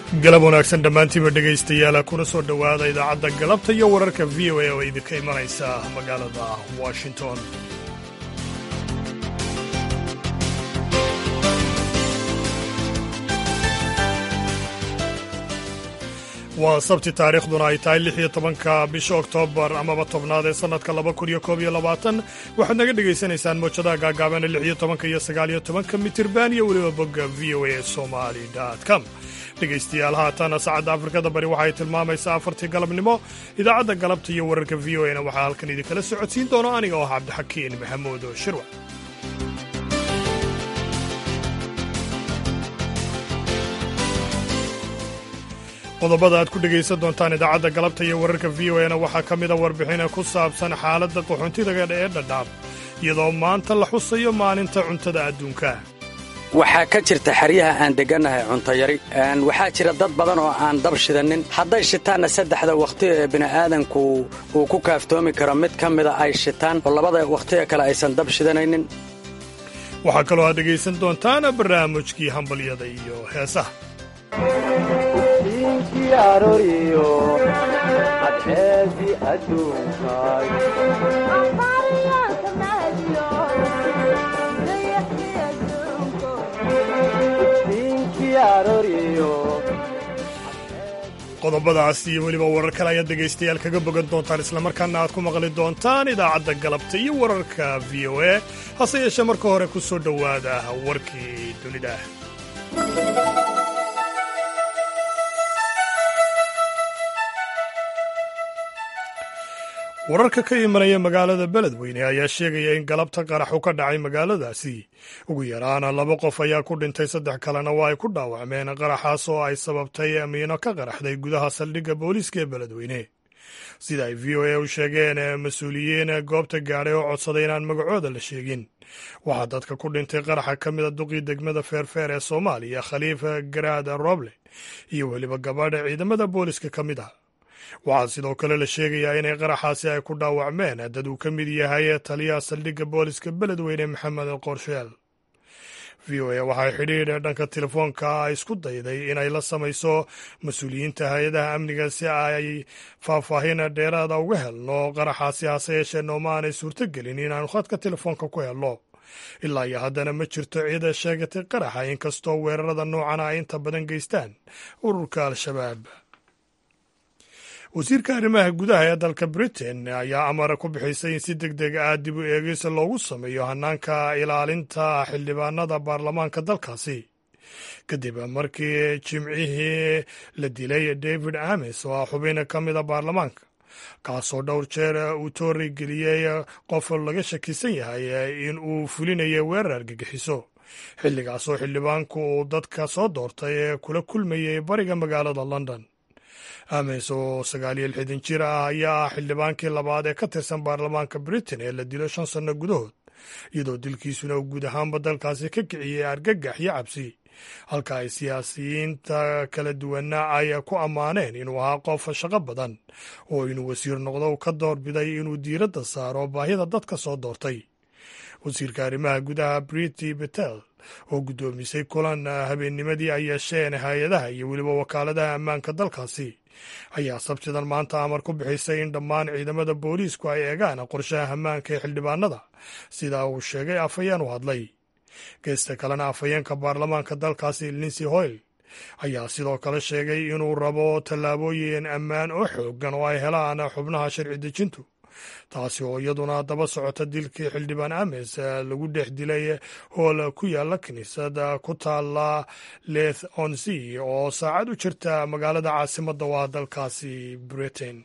galab wanaagsan dhammaantiiba dhegaystayaala kuna soo dhowaada idaacadda galabta iyo wararka v o a oo idinka imanaysa magaalada washington waa sabti taariikhduna ay tahay lix iyo tobanka bisha oktoobar amaba tobnaad ee sannadka laba kun iyo koob iyo labaatan waxaad naga dhegaysanaysaan moojadaha gaagaabana lix iyo tobanka iyo sagaal iyo tobanka mitirban iyo weliba bogga v o a somali com dhegaystayaal haatan saacadda afrikada bari waxay tilmaamaysaa afartii galabnimo idaacadda galabta iyo wararka v o a na waxaa halkan idinkala socodsiin doono aniga oo ah cabdixakiin maxamuud shirwa qodobada aad ku dhegaysan doontaan idaacadda galabta iyo wararka v o a na waxaa ka mida warbixina ku saabsan xaaladda qaxoontidaga ee dhadhaab iyadoo maanta la xusayo maalinta cuntada adduunka waxaa ka jirta xeryaha aan deggannahay cuntayari waxaa jira dad badan oo aan dab shidannin hadday shitaanna saddexda wakhti ee bini'aadanku uu ku kaaftoomi karo mid ka mida ay shitaan oo labada wakhti ee kale aysan dab shidanaynin waxaa kaloo aad dhegaysan doontaan barnaamijkii hambalyada iyo heesaha qodobadaas iyo weliba warar kale ayaad dhegaystayaal kaga bogan doontaan islamarkaana aad ku maqli doontaan idaacadda galabta iyo wararka v o a hase yeeshee marka hore ku soo dhowaada warkii dunida wararka ka imanaya magaalada beledweyne ayaa sheegaya in galabta qaraxu ka dhacay magaaladaasi ugu yaraana laba qof ayaa ku dhintay saddex kalena waa ay ku dhaawacmeen qaraxaas oo ay sababtay amiino ka qaraxday gudaha saldhigga booliiska ee beledweyne sida ay v o a u sheegeen mas-uuliyiin goobta gaadhay oo codsaday inaan magacooda la sheegin waxaa dadka ku dhintay qaraxa ka mida duqii degmada feerfeer ee soomaaliya khaliifa garaad roble iyo weliba gabadha ciidamada booliiska ka mid ah waxaa sidoo kale la sheegayaa inay qaraxaasi ay ku dhaawacmeen dad uu ka mid yahay taliyaha saldhigga booliska beledweyne maxamed qorsheel v o a waxay xidhiidh dhanka telefoonka ay isku dayday inay la samayso mas-uuliyiinta hay-adaha amniga si ay faahfaahin dheeraada uga helno qaraxaasi hase yeeshee nooma aanay suurtogelin inaanu khadka telefoonka ku helno ilaa iyo haddana ma jirto cid sheegatay qaraxa inkastoo weerarada noocana ay inta badan geystaan ururka al-shabaab wasiirka arrimaha gudaha ee dalka britain ayaa amara ku bixisay in si deg deg ah dib u eegis loogu sameeyo hanaanka ilaalinta xildhibaanada baarlamaanka dalkaasi kadib markii jimcihii la dilay david ames oo ah xubin ka mida baarlamaanka kaasoo dhowr jeer uu toori geliyey qof laga shakisan yahay in uu fulinayo weerar argagixiso xilligaasoo xildhibaanku uu dadka soo doortay ee kula kulmayay bariga magaalada london ames oo sagaal iyo lixdan jir ah ayaa ah xildhibaankii labaad ee ka tirsan baarlamaanka britain ee la dilo shan sanno gudahood iyadoo dilkiisuna uu guud ahaanba dalkaasi ka kiciyey argagax iyo cabsi halka ay siyaasiyiinta kala duwanna ay ku ammaaneen inuu ahaa qof shaqo badan oo inuu wasiir noqdo ka doorbiday inuu diiradda saaro baahida dadka soo doortay wasiirka arrimaha gudaha briti betel oo guddoomisay kulan habeennimadii ay yeesheen hay-adaha iyo weliba wakaaladaha ammaanka dalkaasi ayaa sabtidan maanta amar ku bixisay in dhammaan ciidamada booliisku ay eegaan qorshaha ammaanka ee xildhibaanada sida uu sheegay afhayeen u hadlay geesta kalena afhayeenka baarlamaanka dalkaasi linsey hoyle ayaa sidoo kale sheegay inuu rabo tallaabooyin ammaan oo xoogan oo ay helaan xubnaha sharci dejintu taasi oo iyaduna daba socota dilkii xildhibaan ames lagu dhex dilay hool ku yaala kiniisad ku taala leth onsea oo saacad u jirta magaalada caasimadda waa dalkaasi britain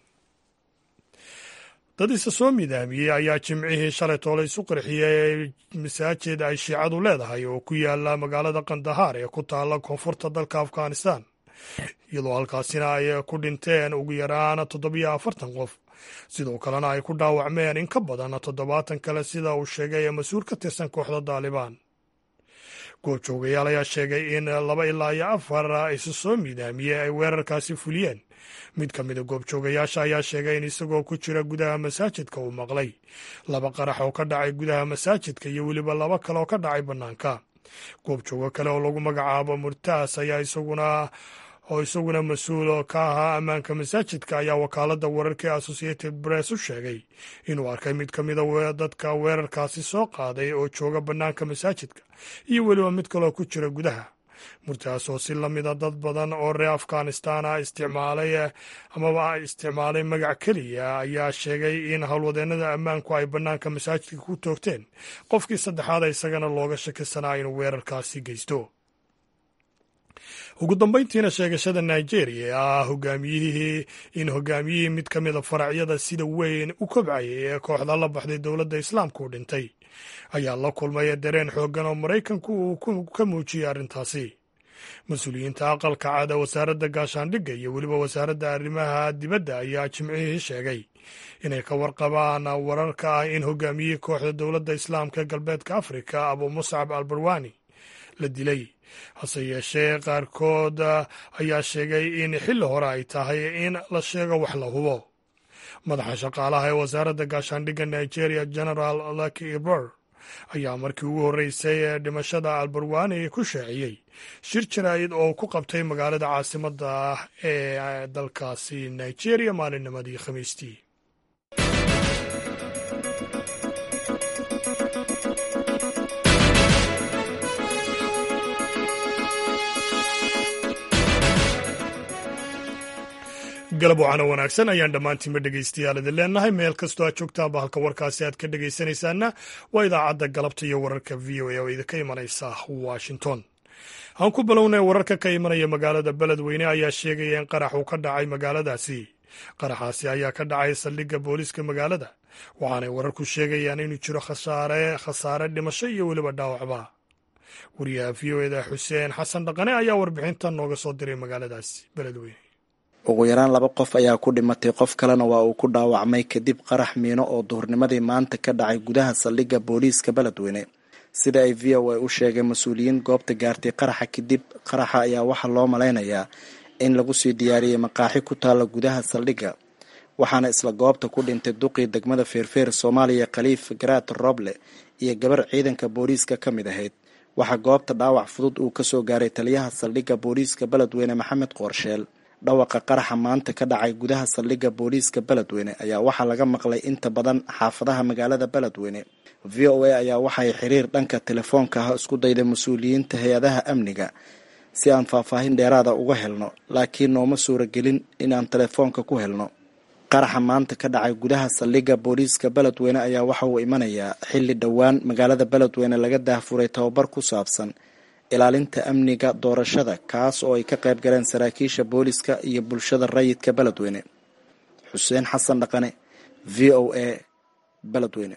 dad isa soo midaamiyey ayaa jimcihii shalay toole isu qarxiyey masaajid ay shiicadu leedahay oo ku yaala magaalada kandahaar ee ku taala koonfurta dalka afghanistan iyadoo halkaasina ay ku dhinteen ugu yaraan toddobiyo afartan qof sidoo kalena ay ku dhaawacmeen in ka badan toddobaatan kale sida uu sheegay mas-uul ka tirsan kooxda daalibaan goobjoogayaal ayaa sheegay in laba ilaa iyo afar isu soo miidaamiyey ay weerarkaasi fuliyeen mid ka mida goobjoogayaasha ayaa sheegay in isagoo ku jira gudaha masaajidka uu maqlay laba qarax oo ka dhacay gudaha masaajidka iyo weliba laba kale oo ka dhacay bannaanka goobjoogo kale oo lagu magacaabo murtaas ayaa isaguna oo isaguna mas-uul ka ahaa ammaanka masaajidka ayaa wakaaladda wararka ee associated press u sheegay inuu arkay mid ka mida dadka weerarkaasi soo qaaday oo jooga bannaanka masaajidka iyo weliba mid kaloo ku jira gudaha murtaas oo si lamida dad badan oo reer afghanistan ah isticmaalay amaba isticmaalay magac keliya ayaa sheegay in howlwadeennada ammaanku ay bannaanka masaajidka ku toogteen qofkii saddexaad isagana looga shakisanaa inuu weerarkaasi geysto ugu dambayntiina sheegashada nigeria ee ah hogaamiyihii in hogaamiyihii mid ka mida faracyada sida weyn u kobcayay ee kooxda la baxday dowladda islaamka u dhintay ayaa la kulmaya dareen xooggan oo maraykanku uu ka muujiyey arrintaasi mas-uuliyiinta aqalka cada wasaaradda gaashaandhigga iyo weliba wasaaradda arrimaha dibadda ayaa jimcihii sheegay inay ka warqabaan wararka ah in hogaamiyihii kooxda dowladda islaamka ee galbeedka afrika abu muscab al barwani la dilay hase yeeshee qaarkood ayaa sheegay in xilli hore ay tahay in la sheego wax la hubo madaxa shaqaalaha ee wasaaradda gaashaandhigga nigeria general laki ibor ayaa markii ugu horreysay ee dhimashada albarwani ku shaaciyey shir jaraa'id oo ku qabtay magaalada caasimadda ah ee dalkaasi nigeria maalinnimadii khamiistii galab wacana wanaagsan ayaan dhammaantiinba dhegaystayaal idin leenahay meel kastoo aad joogtaanba halka warkaasi aad ka dhegaysanaysaana waa idaacadda galabta iyo wararka v o a oo idinka imanaysa washington aan ku bilownay wararka ka imanaya magaalada beledweyne ayaa sheegaya in qarax uu ka dhacay magaaladaasi qaraxaasi ayaa ka dhacay saldhigga booliiska magaalada waxaanay wararku sheegayaan inuu jiro khasaare khasaare dhimasho iyo weliba dhaawacba wariyaha v o eda xuseen xasan dhaqane ayaa warbixintan nooga soo diray magaaladaasi beledweyne ugu yaraan laba qof ayaa ku dhimatay qof kalena waa uu ku dhaawacmay kadib qarax miino oo duhurnimadii maanta ka dhacay gudaha saldhigga booliiska beledweyne sida ay v o a u sheegay mas-uuliyiin goobta gaartay qaraxa kadib qaraxa ayaa waxaa loo malaynayaa in lagu sii diyaariyey maqaaxi ku taalla gudaha saldhigga waxaana isla goobta ku dhintay duqii degmada feerfeer soomaaliya khaliif garaat roble iyo gabar ciidanka booliiska ka mid ahayd waxaa goobta dhaawac fudud uu kasoo gaaray taliyaha saldhigga booliiska beledweyne maxamed qoorsheel dhawaqa qaraxa maanta ka dhacay gudaha saldhigga booliiska beledweyne ayaa waxaa laga maqlay inta badan xaafadaha magaalada beledweyne v o a ayaa waxay xiriir dhanka telefoonka ah isku dayday mas-uuliyiinta hay-adaha amniga si aan faahfaahin dheeraada uga helno laakiin nooma suuragelin inaan telefoonka ku helno qaraxa maanta ka dhacay gudaha saldhigga booliiska beledweyne ayaa waxa uu imanayaa xilli dhowaan magaalada beledweyne laga daahfuray tababar ku saabsan ilaalinta amniga doorashada kaas oo ay ka qayb galeen saraakiisha booliska iyo bulshada rayidka beledweyne xuseen xasan dhaqane v o a beledweyne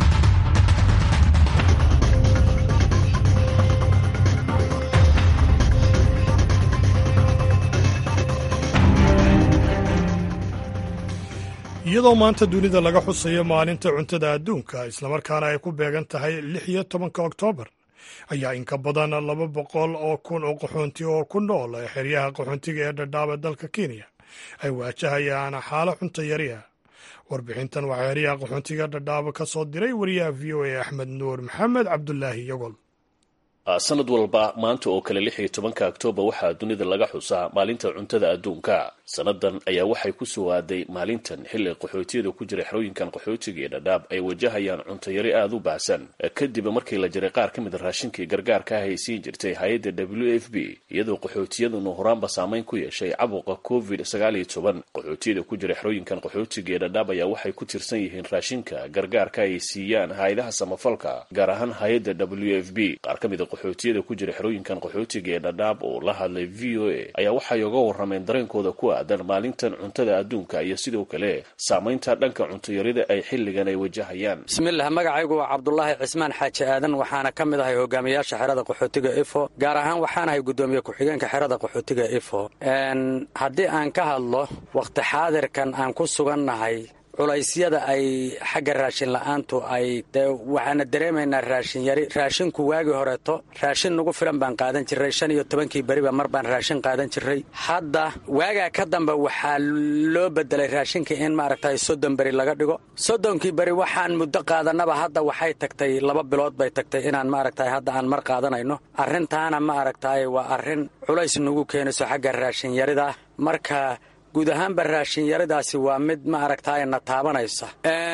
iyadoo maanta dunida laga xusayo maalinta cuntada adduunka islamarkaana ay ku beegan tahay lix iyo tobanka oktoobar ayaa inka badan laba boqol oo kun oo qaxoonti oo ku nool xeryaha qaxoontiga ee dhadhaaba dalka kenya ay waajahayaan xaalo cunto yari ah warbixintan waxaa xeryaha qaxoontiga dhadhaaba ka soo diray wariyaha v o a axmed nuur maxamed cabdulaahi yogol sanad walba maanta oo kale lix iyo tobanka oktoobar waxaa dunida laga xusaa maalinta cuntada adduunka sannadan ayaa waxay ku soo aaday maalintan xilli qaxootiyada ku jira xerooyinkan qaxootiga ee dhadhaab ay wajahayaan cuntayari aada u baahsan kadib markii la jiray qaar ka mid a raashinkii gargaarka ah ay siin jirtay hay-adda w f b iyadoo qaxootiyaduna horaanba saameyn ku yeeshay cabuqa covid sagaal iyo toban qaxootiyada ku jira xerooyinkan qaxootiga ee dhadhaab ayaa waxay ku tirsan yihiin raashinka gargaarka ay siiyaan hay-adaha samafalka gaar ahaan hay-adda w f b qaar ka mid a qaxootiyada ku jira xerooyinkan qaxootiga ee dhadhaab oo la hadlay v o a ayaa waxay oga warrameen dareenkooda ku aadan maalintan cuntada adduunka iyo sidoo kale saamaynta dhanka cuntayarida ay xilligan ay wajahayaan bismillaah magacaygu waa cabdulaahi cismaan xaaji aadan waxaana ka mid ahay hogaamiyaasha xerada qaxootiga ifo gaar ahaan waxaanahay guddoomiye ku-xigeenka xerada qaxootiga ifo haddii aan ka hadlo wakhti xaadirkan aan ku sugannahay culaysyada ay xagga raashin la-aantu ay dee waxaana dareemaynaa raashin yari raashinku waagii horeeto raashin nagu filan baan qaadan jiray shan iyo tobankii beriba mar baan raashin qaadan jiray hadda waagaa ka dambe waxaa loo bedelay raashinka in maaragtay soddon beri laga dhigo soddonkii beri waxaan muddo qaadanaba hadda waxay tagtay laba bilood bay tagtay inaan maaragtay hadda aan mar qaadanayno arrintaana ma aragtay waa arrin culays nagu keenayso xagga raashin yarida marka guud ahaanba raashin yaridaasi waa mid ma aragtaay na taabanaysa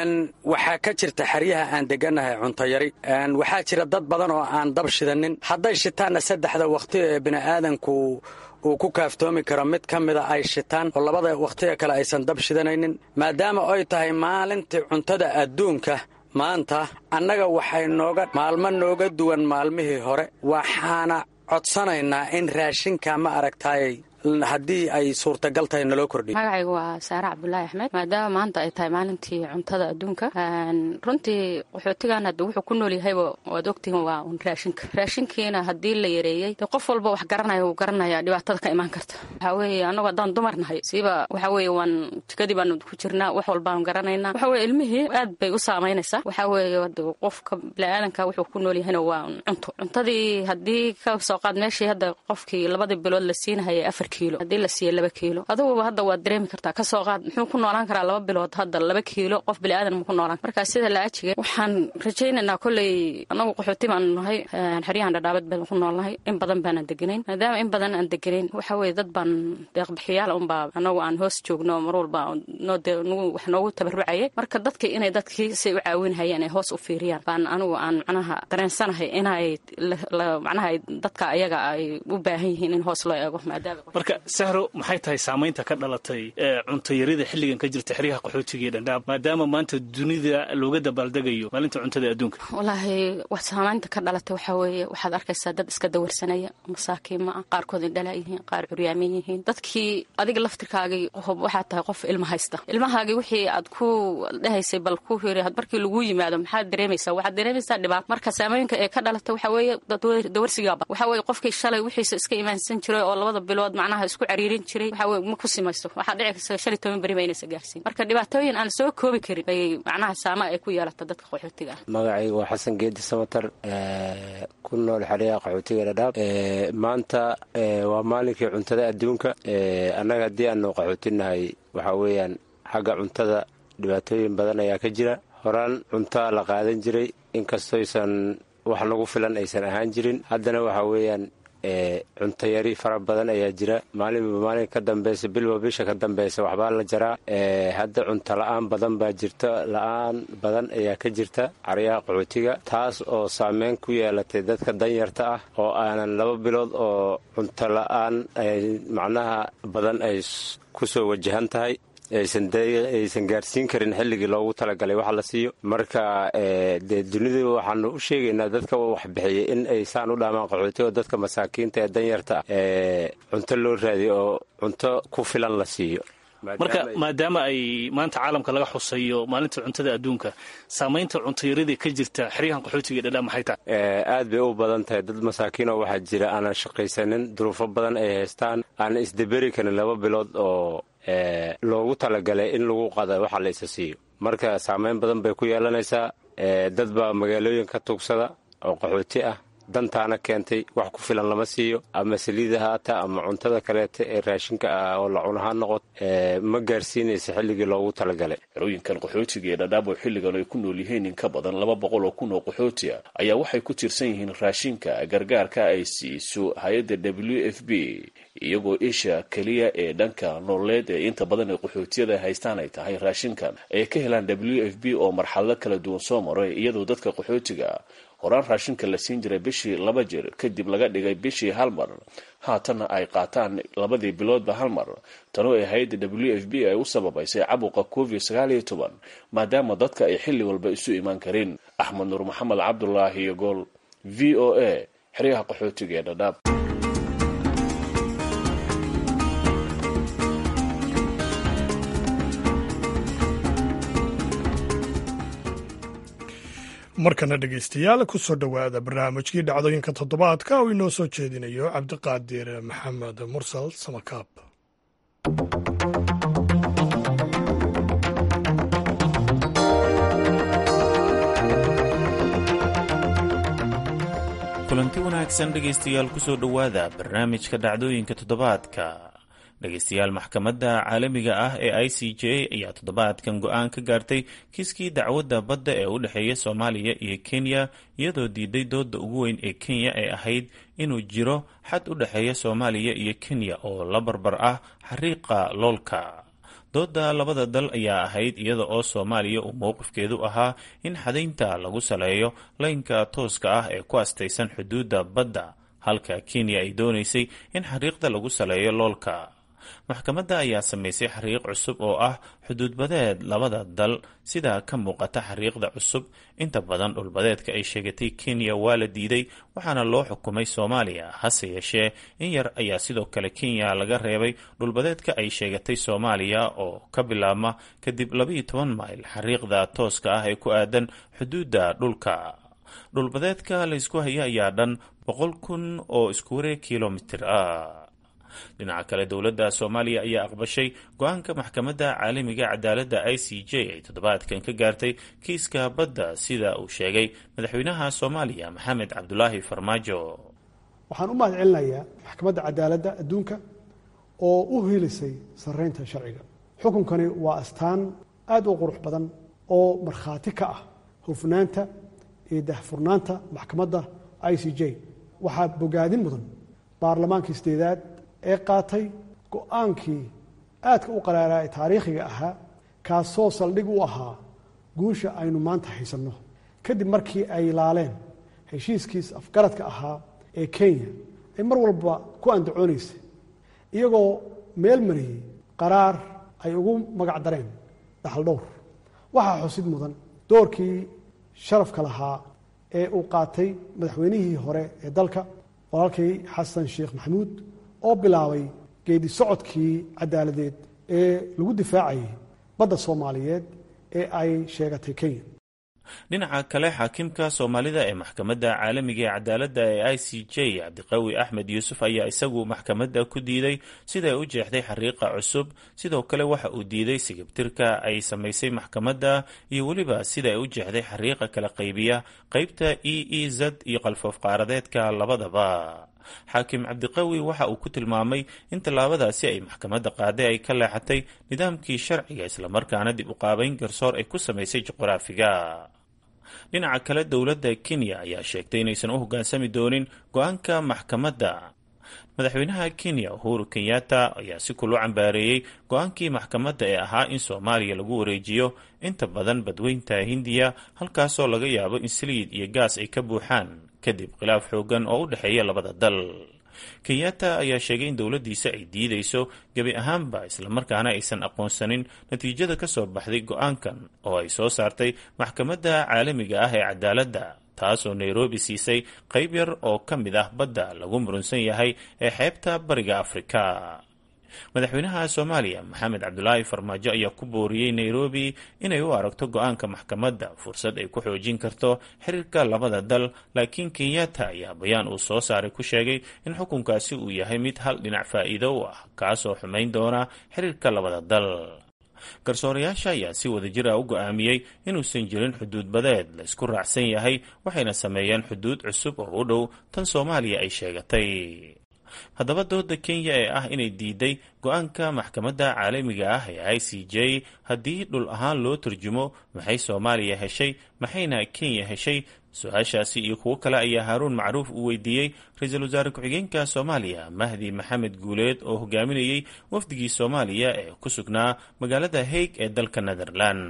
waxaa ka jirta xeryaha aan degannahay cuntayari waxaa jira dad badan oo aan dab shidanin hadday shitaanna saddexda wakhti ee bini'aadanku uu ku kaaftoomi karo mid ka mida ay shitaan oo labada wakhtiga kale aysan dab shidanaynin maadaama ay tahay maalintii cuntada adduunka maanta annaga waxay nooga maalmo nooga duwan maalmihii hore waxaana codsanaynaa in raashinka ma aragtaayay haddii ay suurtagal tahay naloo kordhiyo magacaygu waa saare cabdulaahi axmed maadaama maanta ay tahay maalintii cuntada adduunka runtii qaxootigan hadda wuxuu ku nool yahayba waad ogtihiin waa un raashinka raashinkiina haddii la yareeyey dee qof walba wax garanaya wuu garanaya dhibaatada ka imaan karta waxaa weeye annagu haddaan dumar nahay siiba waxaa weeye waan jikadii baanu ku jirnaa wax walbaan garanaynaa waxa weye ilmihii aad bay u saamaynaysaa waxaa weeye hadda qofka biniaadanka wuxuu ku nool yahayna waa un cunto cuntadii haddii ka soo qaad meeshii hadda qofkii labadii bilood la siinahayay afar kiilo haddii la siiya laba kiilo aduguba hadda waad dareemi kartaa kasoo qaad muxuu ku noolaan karaa laba bilood hadda laba kiilo qof biniaadan mu ku noolaan markaa sida la ajiga waxaan rajaynaynaa kolley annagu qaxooti baanu nahay xeryahan dhadhaabad baan ku noolnahay in badan baanaan deganayn maadaama in badan aan deganayn waxa weye dad baan deeqbixiyaal unbaa anagu aan hoos joogno mar walba wax noogu tabarucayay marka dadkii inay dadkii say u caawinhayeen ay hoos u fiiriyaan baan anigu aan macnaha dareensanahay inay macnaha dadka ayaga ay u baahan yihiin in hoos loo eego maadaama marka sahro maxay tahay saamaynta ka dhalatay cuntayarida xilligan ka jirta xeryaha qaxootiga ee dhandhaab maadaama maanta dunida looga dabaaldegayo maalinta cuntada adduunka wallaahi wax saamaynta ka dhalatay waxaa weeye waxaad arkaysaa dad iska dawarsanaya masaakiin ma ah qaarkood indhala yihiin qaar curyaamin yihiin dadkii adiga laftirkaagii waxaad tahay qof ilma haysta ilmahaagii wixii aad ku dhehaysay bal ku hiri markii lagu yimaado maxaad dareemaysaa waxaad dareemaysaa dhibaato marka saamooyinka ee ka dhalatay waxaa weeye dawarsigaaba waxaa weeye qofkii shalay wixiisa iska imaansan jiray oo labada bilood macnaha isku cariirin jiray waxaa weye ma ku simaysto waxaa dhici karta shan iyo toban beri ba inaysa gaarsiin marka dhibaatooyin aan soo koobi karin bay macnaha saama ay ku yeelata dadka qaxootiga ah magacaygu waa xasan geedi samatar ku nool xeryaha qaxootiga dhadhaab maanta waa maalinkii cuntada adduunka annaga haddii aanu qaxootinahay waxaa weeyaan xagga cuntada dhibaatooyin badan ayaa ka jira horaan cuntaa la qaadan jiray inkastoysan wax nagu filan aysan ahaan jirin haddana waxaa weeyaan cuntayari fara badan ayaa jira maalinba maalin ka dambeysa bilba bisha ka dambeysa waxbaa la jaraa hadda cunto la-aan badan baa jirta la-aan badan ayaa ka jirta caryaha qaxootiga taas oo saameyn ku yeelatay dadka danyarta ah oo aanan laba bilood oo cunto la-aan macnaha badan ay kusoo wajahan tahay aysan gaarsiin karin xilligii loogu talagalay wax la siiyo marka dee dunida waxaanu u sheegaynaa dadka waxbixiyay in ay saan u dhaamaan qaxooti oo dadka masaakiinta ee danyarta ah cunto loo raadiyo oo cunto ku filan la siiyo marka maadaama ay maanta caalamka laga xusayo maalinta cuntada adduunka saamaynta cuntayaradii ka jirta xeryahan qaxootiga dhadhaa maxay tahay aad bay u badan tahay dad masaakiin oo waxaa jira aanan shaqaysanin duruufo badan ay haystaan aanan isdaberi karin laba bilood oo loogu talagalay in lagu qada waxa la isa siiyo marka saameyn badan bay ku yeelanaysaa dad baa magaalooyin ka tuugsada oo qaxooti ah dantaana keentay wax ku filan lama siiyo ama saliida haata ama cuntada kaleeta ee raashinka ah oo la cunahaan noqot ma gaarsiinaysa xilligii loogu talagalay xerooyinkan qaxootiga ee dhadhaab oo xilligan ay ku nool yihiin in ka badan laba boqol oo kun oo qaxooti ah ayaa waxay ku tiirsan yihiin raashinka gargaarka ay siiso hay-adda w f b iyagoo isha keliya ee dhanka nololeed ee inta badan ee qaxootiyada haystaan ay tahay raashinkan ay ka helaan w f b oo marxalado kala duwan soo maray iyadoo dadka qaxootiga horaan raashinka la siin jiray bishii laba jir kadib laga dhigay bishii hal mar haatanna ay qaataan labadii biloodba hal mar tanoo ay hay-adda w f b ay u sababaysay cabuqa covid sagaal iyo toban maadaama dadka ay xilli walba isu imaan karin axmed nuur maxamed cabdulaahi iyo gool v o a xeryaha qaxootiga ee dhadhaab markana dhegaystayaal ku soo dhowaada barnaamijkii dhacdooyinka toddobaadka oo inoo soo jeedinayo cabdiqaadir maxamed mursal samakaab kulanti wanaagsan dhegaystayaal kusoo dhowaada barnaamijka dhacdooyinka toddobaadka dhegaystayaal maxkamadda caalamiga ah ee i c j ayaa toddobaadkan go-aan ka gaartay kiiskii dacwadda badda ee u dhexeeya soomaaliya iyo kenya iyadoo diiday dooda ugu weyn ee kenya ee ahayd inuu jiro xad u dhexeeya soomaaliya iyo kenya oo la barbar ah xariiqa loolka dooda labada dal ayaa ahayd iyada oo soomaaliya uu mowqifkeedu ahaa in xadaynta lagu saleeyo laynka tooska ah ee ku astaysan xuduudda badda halka kenya ay doonaysay in xariiqda lagu saleeyo loolka maxkamadda ayaa samaysay xariiq cusub oo ah xuduudbadeed labada dal sida ka muuqata xariiqda cusub inta badan dhulbadeedka ay sheegatay kenya waa la diiday waxaana loo xukumay soomaaliya hase yeeshee in yar ayaa sidoo kale kenya laga reebay dhulbadeedka ay sheegatay soomaaliya oo ka bilaabma kadib labayo toban mayl xariiqda tooska ah ee ku aadan xuduudda dhulka dhulbadeedka laysku haya ayaa dhan boqol kun oo isku wareeg kilomitir ah dhinaca kale dowladda soomaaliya ayaa aqbashay go-aanka maxkamadda caalamiga cadaaladda i c j ay toddobaadkan ka gaartay kiiska badda sida uu sheegay madaxweynaha soomaaliya maxamed cabdulaahi farmaajo waxaan u mahad celinayaa maxkamadda cadaaladda adduunka oo u hilisay sarreynta sharciga xukunkani waa astaan aad u qurux badan oo markhaati ka ah hufnaanta iyo dahfurnaanta maxkamadda i c j waxaa bogaadin mudan baarlamaanka isdeedaad ee qaatay go-aankii aadka u qaraaraa ee taariikhiga ahaa kaasoo saldhig u ahaa guusha aynu maanta haysanno kadib markii ay laaleen heshiiskiis afgaradka ahaa ee kenya ay mar walba ku andacoonaysay iyagoo meel mariyey qaraar ay ugu magac dareen dhaxal dhowr waxaa xusid mudan doorkii sharafka lahaa ee uu qaatay madaxweynihii hore ee dalka walaalkay xasan sheekh maxamuud oo bilaabay geedi socodkii cadaaladeed ee lagu difaacayay badda soomaaliyeed ee ay sheegatay kenya dhinaca kale xaakimka soomaalida ee maxkamadda caalamiga ee cadaaladda ee i c j cabdiqawi axmed yuusuf ayaa isagu maxkamadda ku diiday siday u jeexday xariiqa cusub sidoo kale waxa uu diiday sigibtirka ay samaysay maxkamadda iyo weliba sida ay u jeexday xariiqa kala qaybiya qeybta e e z iyo qalfoof qaaradeedka labadaba xaakim cabdiqawi waxa uu ku tilmaamay in tallaabadaasi ay maxkamadda qaaday ay ka leexatay nidaamkii sharciga islamarkaana dib u qaabayn garsoor ay ku samaysay juqraafiga dhinaca kale dowladda kenya ayaa sheegtay inaysan u hoggaansami doonin go-aanka maxkamadda madaxweynaha kenya uhuru kenyatta ayaa si kulu cambaareeyey go-aankii maxkamadda ee ahaa in soomaaliya lagu wareejiyo inta badan badweynta hindiya halkaasoo laga yaabo in saliid iyo gaas ay ka buuxaan kadib khilaaf xoogan oo u dhexeeya labada dal kenyatta ayaa sheegay in dowladdiisa ay diidayso gebi ahaanba islamarkaana aysan aqoonsanin natiijada ka soo baxday go-aankan oo ay soo saartay maxkamadda caalamiga ah ee cadaaladda taasoo nairobi siisay qayb yar oo ka mid ah badda lagu murunsan yahay ee xeebta bariga afrika madaxweynaha soomaaliya maxamed cabdulaahi farmaajo ayaa ku booriyey nairobi inay u aragto go-aanka maxkamadda fursad ay ku xoojin karto xiriirka labada dal laakiin kenyatta ayaa bayaan uu soo saaray ku sheegay in xukunkaasi uu yahay mid hal dhinac faa'iido u ah kaasoo xumayn doona xiriirka labada dal garsoorayaasha ayaa si wadajir ah u go-aamiyey inuusan jirin xuduud badeed la isku raacsan yahay waxayna sameeyeen xuduud cusub oo u dhow tan soomaaliya ay sheegatay haddaba dooda kenya ee ah inay diiday go-aanka maxkamadda caalamiga ah ee i c j haddii dhul ahaan loo turjumo maxay soomaaliya heshay maxayna kenya heshay su-aashaasi iyo kuwo kale ayaa haaruun macruuf uu weydiiyey ra-iisul wasaare ku-xigeenka soomaaliya mahdi maxamed guuleed oo hogaaminayey wafdigii soomaaliya ee ku sugnaa magaalada haig ee dalka netherland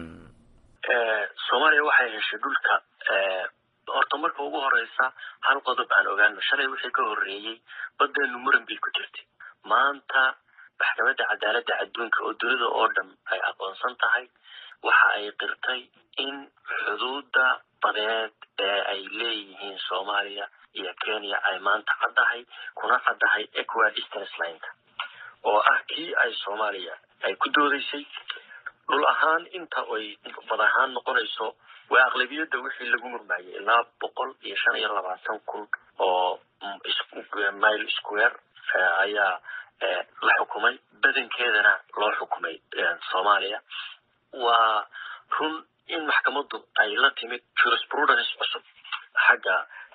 soomaaliya waxay heshay dhulka horta marka ugu horeysa hal qodob aan ogaano shalay wixii ka horreeyey badeenu muran bay ku jirtay maanta maxkamadda cadaaladda adduunka oo dunida oo dhan ay aqoonsan tahay waxa ay qirtay in xuduudda badeed ee ay leeyihiin soomaaliya iyo kenya ay maanta caddahay kuna caddahay equa distance lineka oo ah kii ay soomaaliya ay ku doodaysay dhul ahaan inta ay bad ahaan noqonayso waa aqlabiyadda wixii lagu murmaayay ilaa boqol iyo shan iyo labaatan kun oo mile square ayaa la xukumay badankeedana loo xukumay soomaaliya waa run in maxkamaddu ay la timid jurisprudence cusub xagga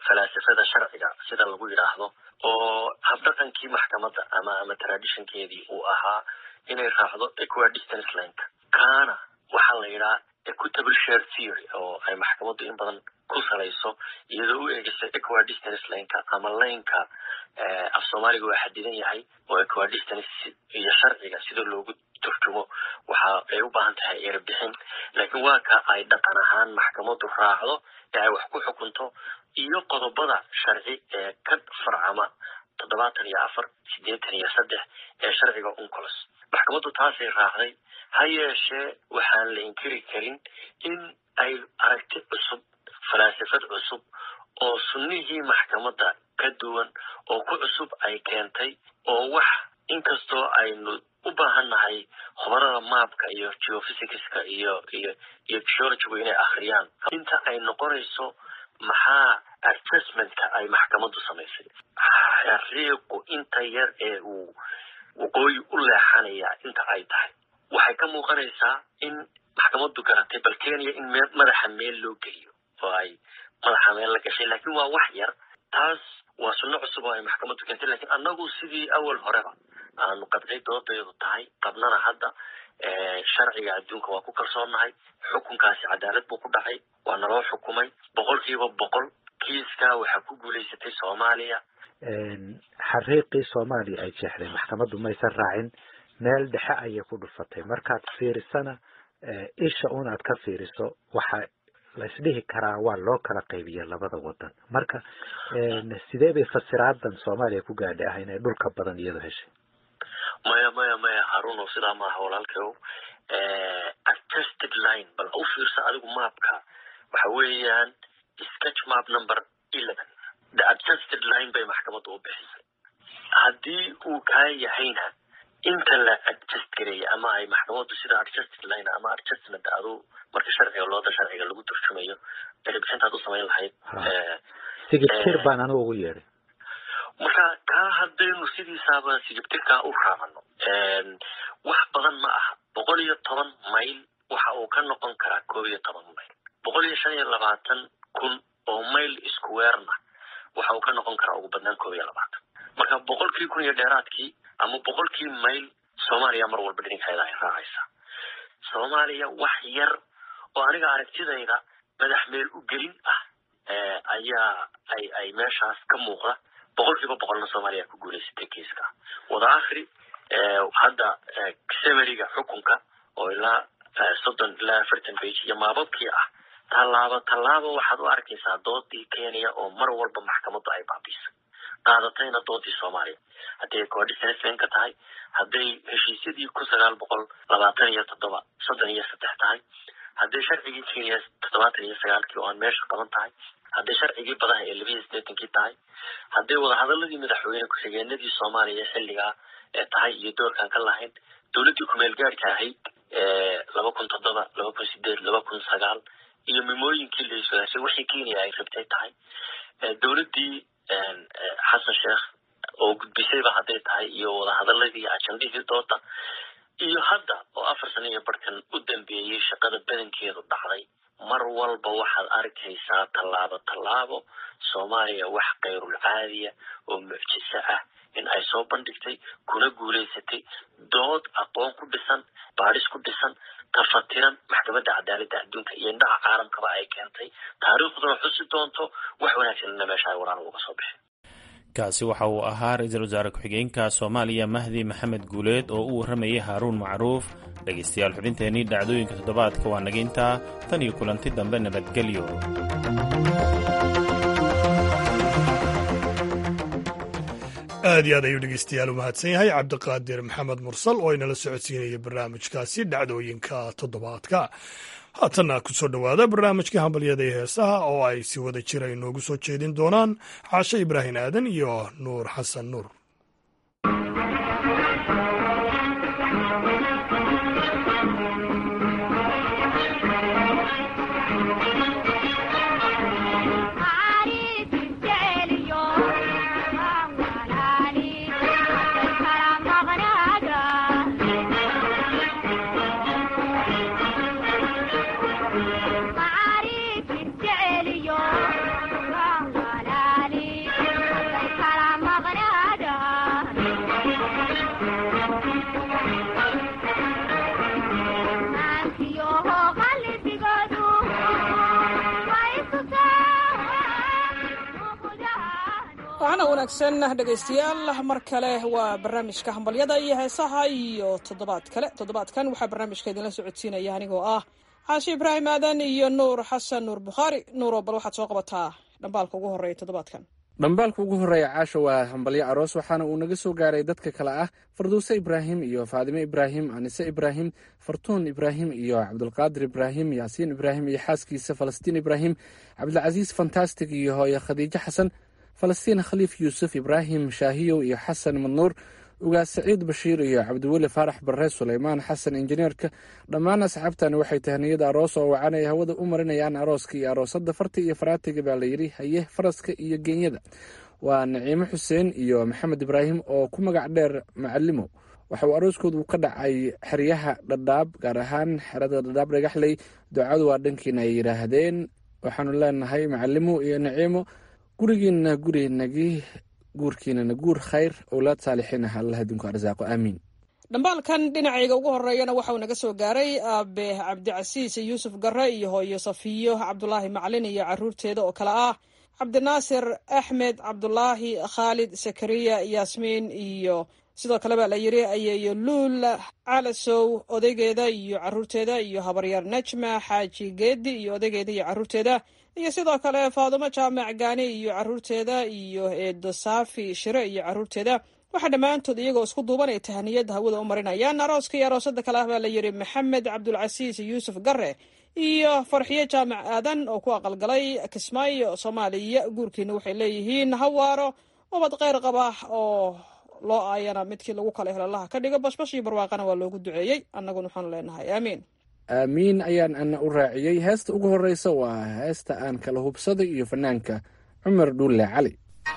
falaasafada sharciga sida lagu yidhaahdo oo habdhaqankii maxkamadda ama ama traditionkeedii uu ahaa inay raacdo equidistance lineka kaana waxaa la yidhaha equitable share theory oo ay maxkamaddu in badan ku salayso iyadoo u eegaysa equidistance lineka ama lineka af soomaaliga waa xadidan yahay oo equidistance iyo sharciga sida loogu turjumo waxa ay u baahan tahay erebixin laakiin waa ka ay dhaqan ahaan maxkamaddu raacdo ee ay wax ku xukunto iyo qodobada sharci ee ka farcama toddobaatan iyo afar siddeetan iyo saddex ee sharciga uncolos maxkamaddu taasay raacday ha yeeshee waxaan la inkiri karin in ay aragti cusub falaasafad cusub oo sunnihii maxkamadda ka duwan oo ku cusub ay keentay oo wax inkastoo aynu u baahan nahay khubarada maabka iyo geophysicska iyo iyo iyo geologigu inay akhriyaan inta ay noqonayso maxaa adjustmentka ay maxkamaddu samaysay xariiqu inta yar ee uu waqooyi u leexanaya inta ay tahay waxay ka muuqanaysaa in maxkamaddu garatay bal kenya in me madaxa meel loo geliyo oo ay madaxa meel la gashay laakiin waa wax yar taas waa sunno cusub oo ay maxkamaddu keentay lakiin annagu sidii awal horeba aanu qadcay doodaydu tahay qabnana hadda sharciga adduunka waa ku kalsoonnahay xukunkaasi cadaalad buu ku dhacay waa naloo xukumay boqol kiiba boqol kiiskaa waxaa ku guulaysatay soomaaliya xariiqii soomaaliya ay jeexday maxkamaddu maysan raacin meel dhexe ayay ku dhufatay markaad fiirisana isha unaad ka fiiriso waxa la isdhihi karaa waa loo kala qaybiya labada wadan marka sidee bay fasiraadan soomaaliya ku gaadhay ah inay dhulka badan iyadu heshay maya maya maya haruno sidaa maaha walaalkeow adjusted line bal u fiirsa adigu maapka waxa weeyaan sketch map number eleven the adjusted line bay maxkamaddu u bixisay haddii uu kaa yahayna inta la adjust gareeya ama ay maxkamaddu sida adjusted line ama adjustment adu marka sharciga looda sharciga lagu turjumayo erebixintaad u samayn lahayd sigibtir baan anigu ugu yeedhay marka kaa haddaynu sidiisaaba sigibtirkaa u raacano wax badan ma aha boqol iyo toban mayl waxa uu ka noqon karaa koob iyo toban mayl boqol iyo shan iyo labaatan kun oo mayl iskuweerna waxa uu ka noqon karaa ugu badnaan koob iyo labaatan marka boqolkii kun iyo dheeraadkii ama boqolkii mayl soomaaliya mar walba dhinankeeda ay raacaysaa soomaaliya wax yar oo aniga aragtidayda madax meel u gelin ah ayaa ay ay meeshaas ka muuqda boqol kiiba boqolna soomaaliya ku guulaysatay kiiska wada akhri hadda semeriga xukunka oo ilaa soddon ilaa afartan bage iyo maababkii ah tallaabo tallaabo waxaad u arkaysaa doodii kenya oo mar walba maxkamaddu ay baabiisay qaadatayna doodii soomaaliya hadday coordinationka tahay hadday heshiisyadii kun sagaal boqol labaatan iyo toddoba soddon iyo saddex tahay hadday sharcigii kenya toddobaatan iyo sagaalkii oo aan meesha qaban tahay hadday sharcigii badaha ee labiiyo siddeetankii tahay hadday wadahadaladii madaxweyne ku-xigeenadii soomaaliya xilligaa ee tahay iyo doorkaan ka lahayn dowladdii kumeel gaadhka ahayd laba kun toddoba laba kun sideed laba kun sagaal iyo mimooyinkii la iswadaashay wixii kenya ay rabtay tahay dowladdii xasan sheekh oo gudbisayba hadday tahay iyo wadahadaladii ajandihii dooda iyo hadda oo afar sano iyo barhkan u dambeeyey shaqada badankeedu dhacday mar walba waxaad arkaysaa tallaabo tallaabo soomaaliya wax kayrul caadiya oo mucjiso ah in ay soo bandhigtay kuna guulaysatay dood aqoon ku dhisan baadhis ku dhisan tafatiran maxkamadda cadaaladda adduunka iyo indhaha caalamkaba ay keentay taariikhduna xusi doonto wax wanaagsanna meesha ay walaal uga soo bixin kaasi waxa uu ahaa ra-iisul wasaare ku-xigeenka soomaaliya mahdi maxamed guuleed oo u warramayay haaruun macruuf dhegaystayaal xubinteennii dhacdooyinka toddobaadka waa naga intaa tan iyo kulanti dambe nabadgelyo aad iyo aad ayuu dhegeystayaal u mahadsan yahay cabdiqaadir maxamed mursal oo inala socodsiinaya barnaamijkaasi dhacdooyinka toddobaadka haatanna ku soo dhowaada barnaamijkii hambalyada iyo heesaha oo ay si wada jira inoogu soo jeedin doonaan caashe ibraahim aadan iyo nuur xasan nuur Yo waxaana wanaagsan dhegaystayaal mar kale waa barnaamijka hambalyada iyo heesaha iyo toddobaad kale toddobaadkan waxaa barnaamijka idinla socodsiinaya anigoo ah xaashi ibraahim aadan iyo nuur xasan nuur bukhaari nuuro bal waxaad soo qabataa dhambaalka ugu horreeya toddobaadkan dhambaalka ugu horreeya caasha waa hambalyo aroos waxaana uu naga soo gaaray dadka kale ah farduuse ibraahim iyo faadime ibraahim anise ibraahim fartuun ibraahim iyo cabdulqaadir ibraahim yaasiin ibraahim iyo xaaskiisa falastiin ibraahim cabdilcasiis fantastic iyo hooye khadiijo xasan falastiin khaliif yuusuf ibraahim shaahiyow iyo xasan madnuur ugaas saciid bashiir iyo cabdiweli faarax barre suleymaan xasan injineerka dhammaan asxaabtani waxay tahniyada aroos oo wacan ay hawada u marinayaan arooska iyo aroosada farta iyo faraatiga baa layidhi haye faraska iyo geenyada waa naciimo xuseen iyo maxamed ibraahim oo ku magac dheer macalimo waxa uu arooskoodu ka dhacay xeryaha dhadhaab gaar ahaan xerada dhadhaab dhagaxley ducadu waa dhankiina ay yidhaahdeen waxaanu leenahay macalimo iyo naciimo gurigiina gurinagii guurkiinana guur khayr owlaad saalixiin ah allah adinku arsaaqo aamiin dhambaalkan dhinacayga ugu horeeyana waxauu naga soo gaaray aabe cabdicasiis yuusuf gare iyo hooyo safiyo cabdulaahi macalin iyo caruurteeda oo kale ah cabdinaasir axmed cabdulaahi khaalid sakariya yaasmiin iyo sidoo kale baa la yiri ayeeyo luul calasow odaygeeda iyo caruurteeda iyo habaryaar najma xaaji geedi iyo odaygeeda iyo caruurteeda iyo sidoo kale faadumo jaamac gaani iyo caruurteeda iyo eedo saafi shire iyo caruurteeda waxaa dhammaantood iyagoo isku duubanay tahaniyada hawada u marinayaan arooska iyo aroosada kale ah baa la yiri maxamed cabdulcasiis yuusuf gare iyo farxiyo jaamac aadan oo ku aqalgalay kismaayo soomaaliya guurkiina waxay leeyihiin hawaaro ubad kheyr qaba oo loo aayana midkii lagu kala helolaha ka dhigo bashbash iyo barwaaqana waa loogu duceeyey annaguna waxaanu leenahay aamiin aamiin ayaan ana u raaciyey heesta ugu horreysa waa heesta aan kala hubsaday iyo fanaanka cumar dhuulle cali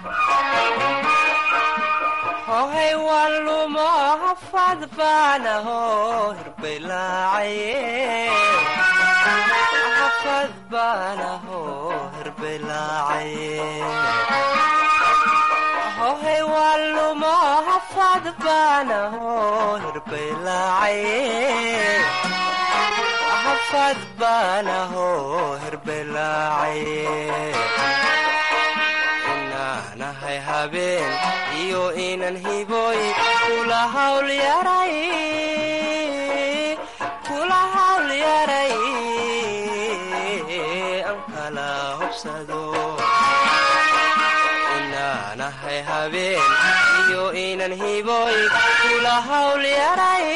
hohay walumo hafad baanaho hirbelaacaye baanaho hirbelaacaye hohay walumo hafad baanaho hirbelaacaye hafad baanaho hirbelaacaye inaanahay habeen iyo inan hiboy kula hawl yaray kula hawl yaray an kala hobsado inaanahay habeen iyo inan hiboy kula hawl yaray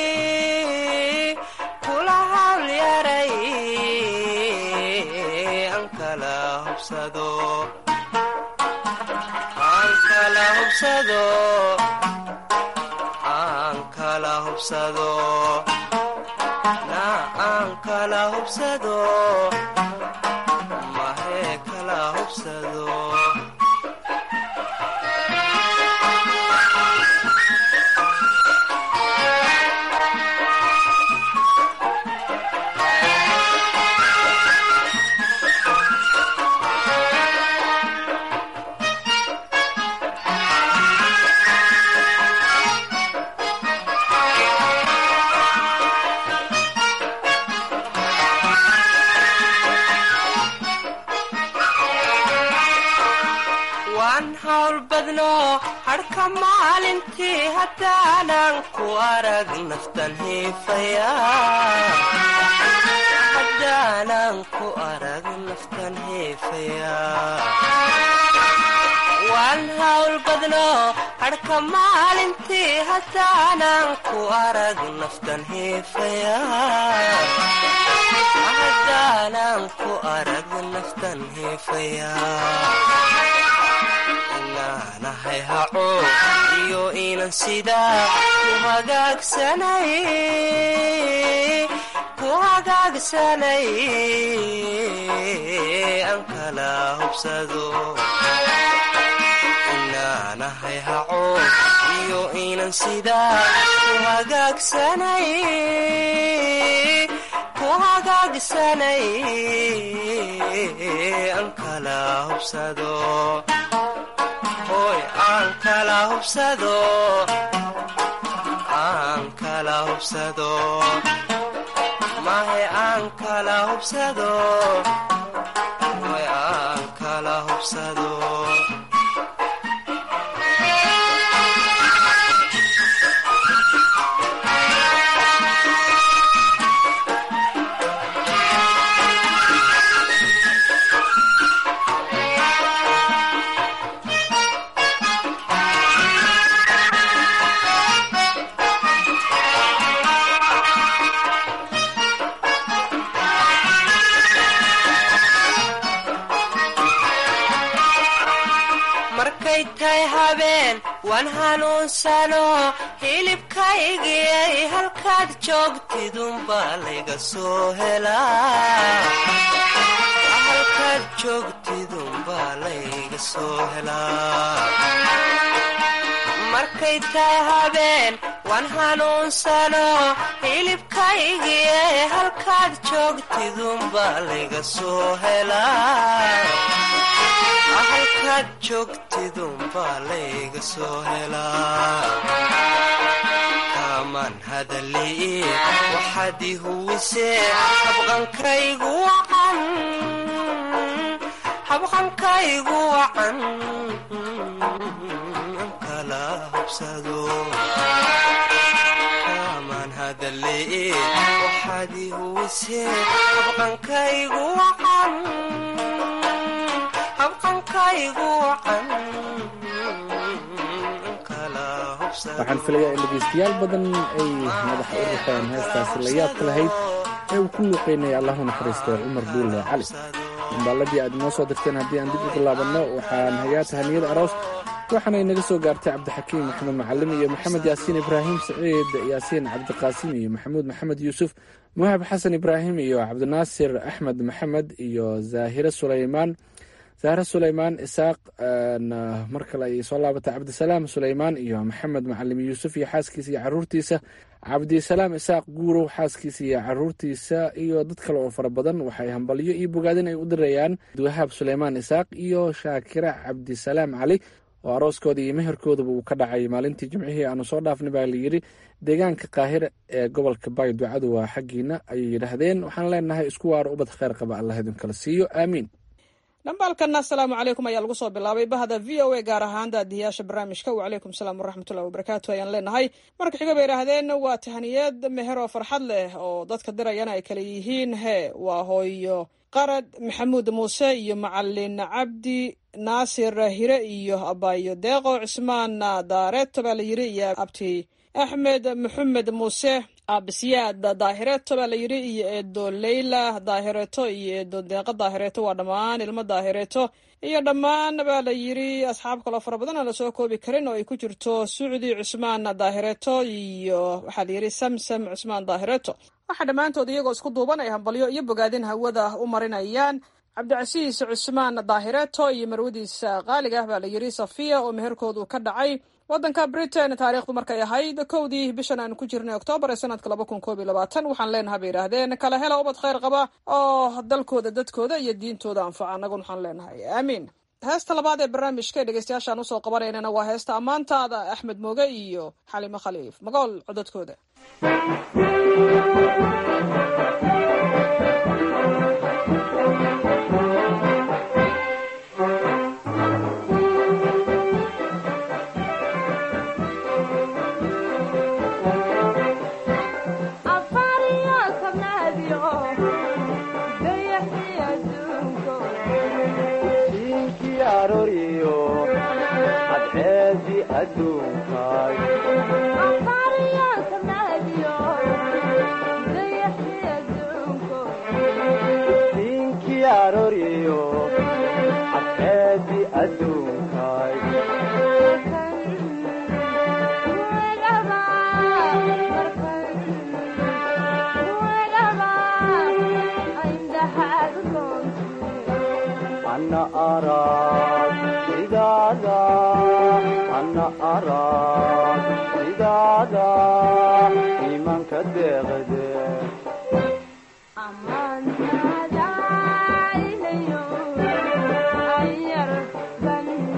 kula hawl yaray an kala hobsado aan kala hubsado aan kala hubsado na aan kala hubsado mahee kala hubsado waan hawl badno hadhka maalintii haddaanan ku arag naftan hiifaya haddaanan ku arag naftan hiifaya waan hawl badno hadhka maalintii haddaanan ku arag naftan hiifaya haddaanan ku arag naftan hiifaya inaanahay haco iyo inan sidaa ku hagaagsanay ku hagaagsanay aan kala hubsado inaanahay haco iyo inan sidaa ku hagaagsanay ku hagaagsanay aan kala hubsado hoy aan kala hubsado kala hubsado mahe aan kala hubsado way aan kala hubsado markay tahay habeen waan hanuunsano hilibkaygiyay halkaad joogtidunbaa layga soo helaa halkaad joogtidunbaa layga soo helaa markay tahay habeen waan hanuunsano hilibkaygiyay halkaad joogtidunbaa layga soo helaa halkaad joogtidunbaa layga soo helaa kaamaan hadalii waxaad i huwisee habqankaygu wacan habqankaygu wacan kala hubsado kaamaan hadalii waxaad i huwisee habqankaygu wacan waxaan filayaa in dhegaystayaal badan ay madaxa u rifeen heestaasi la yaabka lahayd ee uu ku luuqeynaya allahu naxariistay cumar buulle cali dambaaladii aad inoo soo dirteen haddii aan dib ugu laabanno waxaan hayaa tahaniyada aroos waxaana inaga soo gaartay cabdixakiim maxamed macalim iyo maxamed yaasiin ibraahim saciid yaasiin cabdiqaasim iyo maxamuud maxamed yuusuf muhab xasan ibraahim iyo cabdinaasir axmed maxamed iyo zaahire sulaymaan zahre sulaymaan isaaq mar kale ayay soo laabatay cabdisalaam sulaymaan iyo maxamed macalim yuusuf iyo xaaskiisa iyo caruurtiisa cabdisalaam isaaq guurow xaaskiisa iyo caruurtiisa iyo dad kale oo fara badan waxay hambalyo iyo bogaadin ay u dirayaan wahaab sulaymaan isaaq iyo shaakira cabdisalaam cali oo arooskooda iyo meherkoodaba uu ka dhacay maalintii jimcihii aanu soo dhaafnay baa layidhi deegaanka qaahira ee gobolka baay ducadu waa xaggiina ayay yidhaahdeen waxaan leenahay isku waaro ubad kheyr qaba allah idinkala siiyo aamiin dhambaalkana asalaamu calaykum ayaa lagu soo bilaabay bahda v o a gaar ahaan daadiyaasha barnaamijka wacalaykum salaam waraxmatullahi wabarakaatu ayaan leenahay marka xiga bay idhaahdeen waa tahaniyad meher oo farxad leh oo dadka dirayana ay kale yihiin hee waa hooyo qarad maxamuud muuse iyo macalin cabdi naasir hire iyo abayo deeqo cismaan daareeto baa la yiri iyo abti axmed maxamed muuse absiyaad daahireeto baa la yidhi iyo eedo leyla daahireeto iyo eedo deeqa daahireeto waa dhammaan ilmo daahireeto iyo dhammaan baa la yidhi asxaab kaloo fara badan aan lasoo koobi karin oo ay ku jirto sucdi cusmaan daahireeto iyo waxaa la yidhi samsam cusmaan daahireeto waxaa dhammaantood iyagoo isku duuban ay hambalyo iyo bogaadin hawada u marinayaan cabdicasiis cusmaan daahireeto iyo marwadiisa qaaliga ah baa la yidhi safiya oo meherkoodu ka dhacay waddanka britain taariikhdu markay ahayd kowdii bishan aanu ku jirnay oktoobar ee sanadka laba kun koob iyo labaatan waxaan leenahay bay yidhaahdeen kala hela ubad kheyr qaba oo dalkooda dadkooda iyo diintooda anfaca annaguna waxaan leenahay aamiin heesta labaad ee barnaamijka dhegeystayaashaan usoo qabanaynana waa heesta ammaantaada axmed mooge iyo xalimo khaliif magool codadkooda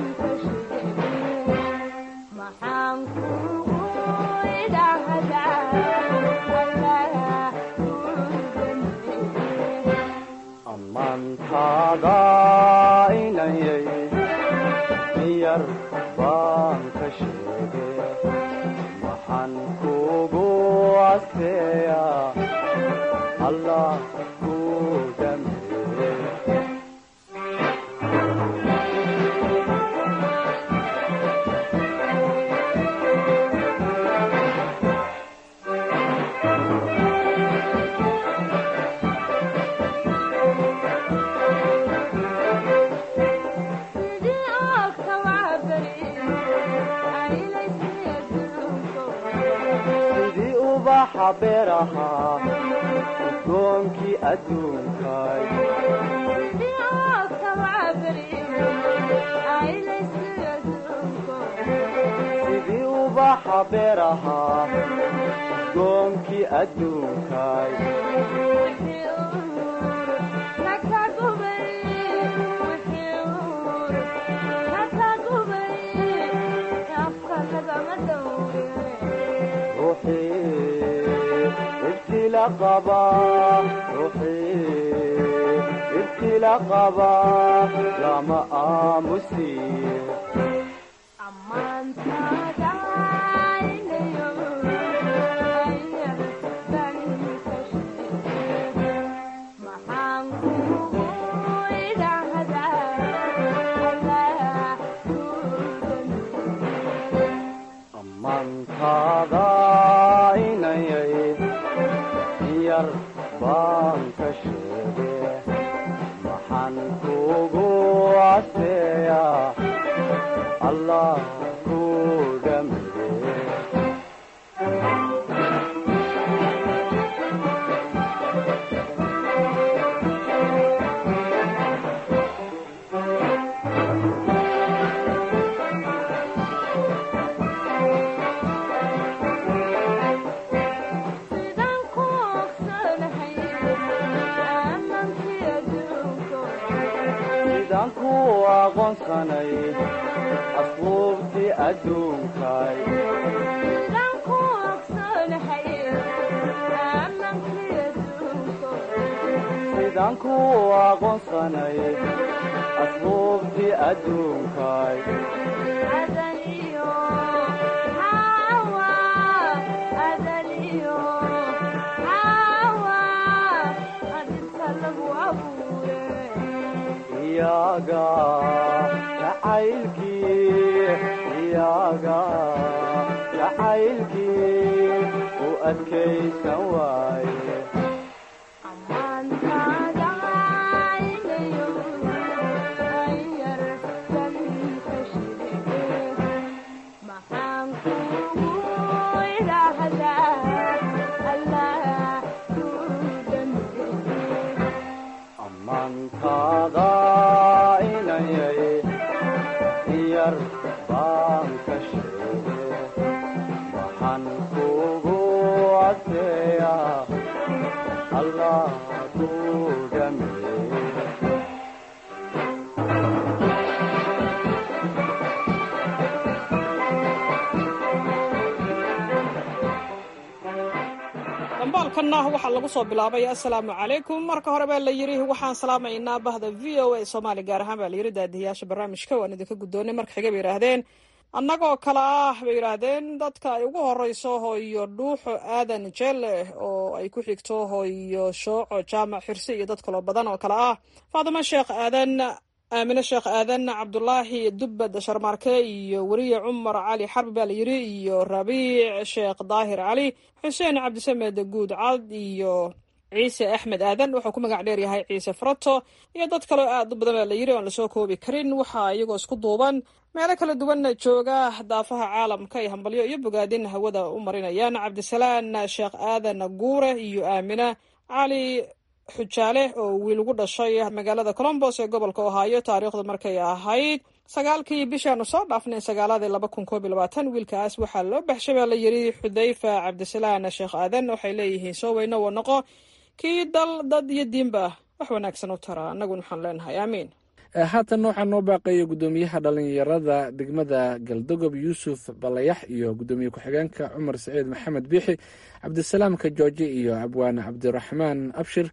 maxaan kugu idhahdaa ubaxa beeraha udoonkii adduunkay sidii ubaxa beeraha udoonkii adduunkay ibtila qaba ruuxii ibtila qaba lama aamusiyo amantaada inayay yar baan ka sheege maxaan kugu caseeya allah ku dhameye sidaan ku aqoonsanay asluubtii adduunkay sidaan ku aqoonsanay asluubtii adduunkay iyaga jacaylkii iyaga jacaylkii u adkaysan waaye amantaada inayay yar baan ka sheege waxaan kugu caseeya allah ku dhameeye dambaalkanna waxaa lagu soo bilaabay assalaamu calaykum marka hore baa la yidhi waxaan salaamaynaa bahda v o a soomaali gaar ahaan baa la yidhi daadiyayaasha barnaamijka waan idinka guddoonay marka xiga bay yidhaahdeen annagoo kale ah bay yidhaahdeen dadka ay ugu horeyso hooyo dhuuxo aadan jeelle oo ay ku xigto hooyo shooco jaamac xirsi iyo dad kaloo badan oo kale ah faadimo sheekh aadan aamine sheekh aadan cabdulaahi dubbad sharmaarke iyo weriye cumar cali xarbi baa la yidhi iyo rabiic sheekh daahir cali xuseen cabdisamed guud cad iyo ciise axmed aadan wuxuu ku magac dheer yahay ciise farato iyo dad kaleo aad u badan baa la yidhi oon lasoo koobi karin waxaa iyagoo isku duuban meelo kala duwanna jooga daafaha caalamka ay hambalyo iyo bogaadin hawada u marinayaan cabdisalaan sheekh aadan guure iyo aamina cali xujaale oo wiil ugu dhashay magaalada colombos ee gobolka ohaayo taariikhdu markay ahayd sagaalkii bishaanu soo dhaafnay sagaaladii laba kun koob iyo labaatan wiilkaas waxaa loo baxshay baa la yidhi xudayfa cabdisalaan sheekh aadan waxay leeyihiin soo weyno wa noqo kii dal dad iyo diinba wax wanaagsan u tara annaguna waxaan leenahay aamiin haatan waxaa noo baaqaya guddoomiyaha dhalinyarada degmada galdogob yuusuf balayax iyo guddoomiye ku-xigeenka cumar saciid maxamed biixi cabdisalaamka jooje iyo abwaane cabdiraxmaan abshir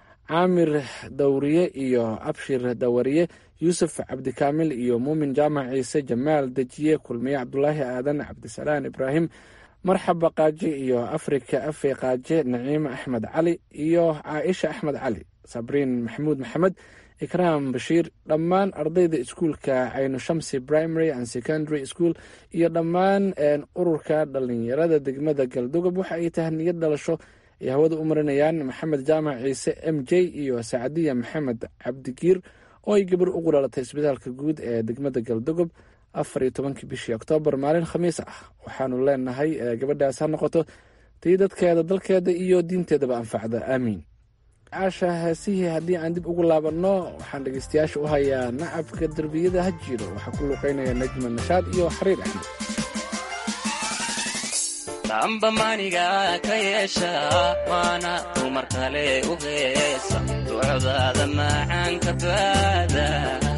caamir dawriye iyo abshir dawariye yuusuf cabdikaamil iyo muumin jaamac ciise jamaal dejiye kulmiye cabdulaahi aadan cabdisalaan ibraahim marxaba qaaje iyo afrika afe qaaje naciime axmed cali iyo caaisha axmed cali sabriin maxamuud maxamed ikraam bashiir dhammaan ardayda iskuulka caynu shamsi primary and secondary school iyo dhammaan ururka dhalinyarada degmada galdogob waxa ay tahay niyad dhalasho ay hawada u marinayaan maxamed jaamac ciise m j iyo sacdiya maxamed cabdigiir oo ay gabar ugu dhalatay isbitaalka guud ee degmada galdogob afar iyo tobankii bishii oktoobar maalin khamiis ah waxaanu leenahay gabadhaas ha noqoto tii dadkeeda dalkeeda iyo diinteedaba anfacda aamiin caasha heesihii haddii aan dib ugu laabanno waxaan dhegaystayaasha u hayaa nacabka derbiyada ha jiro waxaa ku luuqeynaya najma nashaad iyo xariir axmed damba maniga ka yeesha waana dumar kale u heesa ducdaada macaanka baada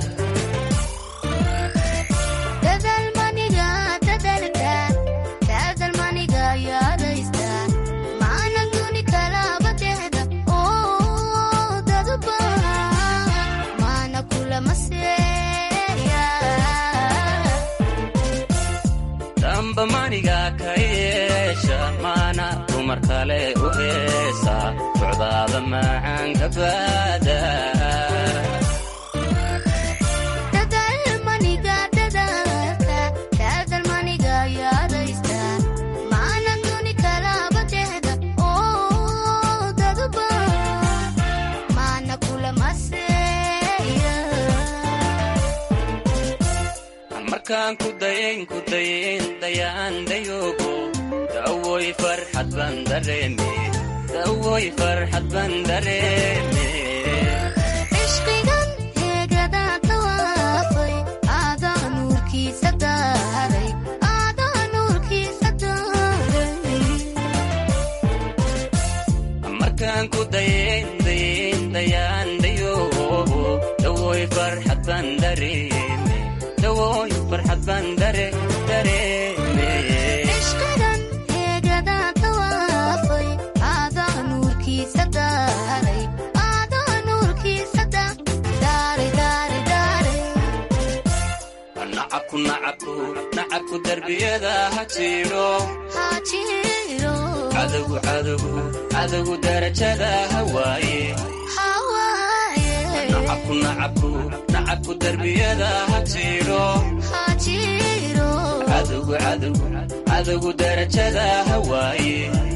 damba maniga ka yeesha maana dumar kale u heesa ducdaada macaanka baada markaan ku dayayn ku dayayn dayaan dayoogo dawoy farxad baan dareeme dawoy farxad baan dareeme ishqigan heegadaa tawaafay aadaa nuurkiisa daaray aadaa nuurkiisa daaray markaan ku dayayn dayayn dayaan dayoogo dawoy farxad baan dareeme dawoy farxad baan dare dareeme ishqigan heegadaa tawaafay aadaa nuurkiisa daaray aadaa nuurkiisa daaray daaray daaray nacabku nacabku nacabku darbiyada ha jiro ha jiro cadowgu cadowgu cadowgu darajada ha waaye hawaaye nacabku nacabku nacabku darbiyada ha jiro ha jiro cadowgu cadowgu cadowgu darajada ha waaye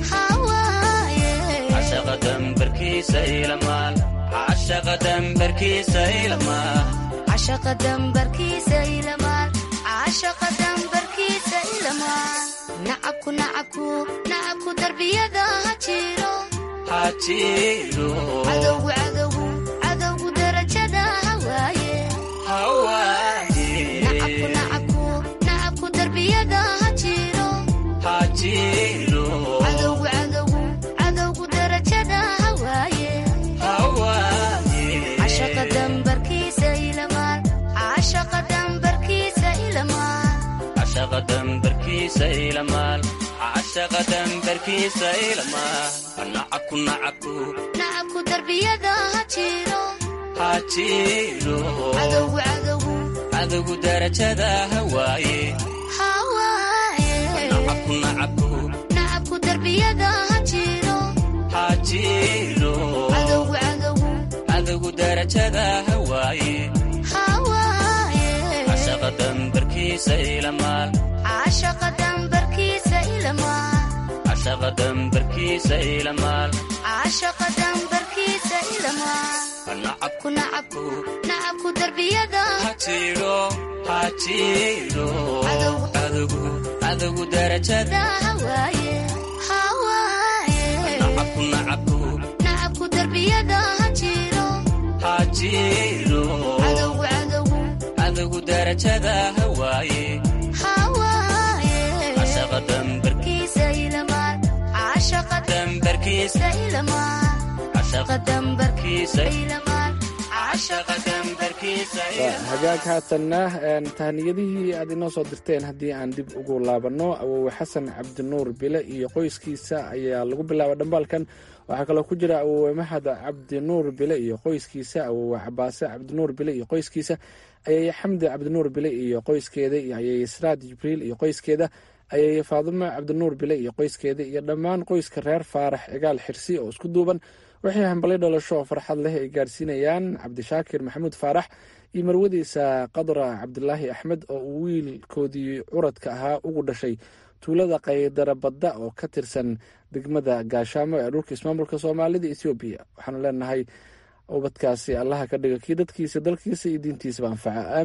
hawaaye cashaqa dambarkiisa ilamaal cashaqa dambarkiisa ilamaal cashaqa dambarkiisa ilamaal cashaqa dambarkiisa ilamaal nacabku nacabku nacabku darbiyada ha jiro ha jiro cadowgu cadowgu cadowgu darajada ha waaye ha waaye nacabku nacabku nacabku darbiyada ha jiro ha jiro cadowgu cadowgu cadowgu darajada ha waaye ha waaye cashaqa dambarkiisa ilamaal cashaqa dambarkiisa ilamaal cashaqa dambarkiisa ilamaal cashaqa dambarkiisa ilamaal nacabku nacabku nacabku darbiyada ha jiro ha jiro cadowgu cadowgu cadowgu darajada ha waaye ha waaye nacabku nacabku nacabku darbiyada ha jiro ha jiro cadowgu cadowgu cadowgu darajada ha waaye ha waaye cashaqa dambarkiisa ilamaal cashaqa dambarkiisa ilamaal cashaqa dambarkiisa ilamaal cashaqa dambarkiisa ilamaal nacabku nacabku nacabku darbiyada ha jiro ha jiro Cadowgu. cadowgu cadowgu darajada ha waaye ha waaye nacabku nacabku nacabku darbiyada ha jiro ha jiro cadowgu cadowgu cadowgu darajada ha waaye ha waaye cashaqa dambar kiisa ilamaal cashaqa dambarkiisa ilamaal cashaqa dambarkiisa ilamaal cashaqa dambarkiisa waa hagaag haatanna een, tahniyadihii aad inoo soo dirteen haddii aan dib ugu laabanno awowe xasan cabdinuur bile iyo qoyskiisa ayaa lagu bilaabay dhambaalkan waxaa kaloo ku jira awowe maxad cabdinuur bile iyo qoyskiisa awowe cabaase cabdinuur bile iyo qoyskiisa ayay xamdi cabdinuur bile iyo qoyskeeda iyo ayay sraad jibriil iyo qoyskeeda ayay faadumo cabdinuur bile iyo qoyskeeda iyo dhammaan qoyska reer faarax cigaal xirsi oo isku duuban waxay hambalyo dhalasho oo farxad leh ay gaarsiinayaan cabdishaakir maxamuud faarax iyo marwadiisa qadra cabdilaahi axmed oo uu wiilkoodii curadka ahaa ugu dhashay tuulada qaydara badda oo ka tirsan degmada gaashaamo ee dhulka ismaamulka soomaalida ethoobiya waxaanu leenahay ubadkaasi allaha ka dhiga kii dadkiisa dalkiisa iyo diintiisaba anfaca aamiin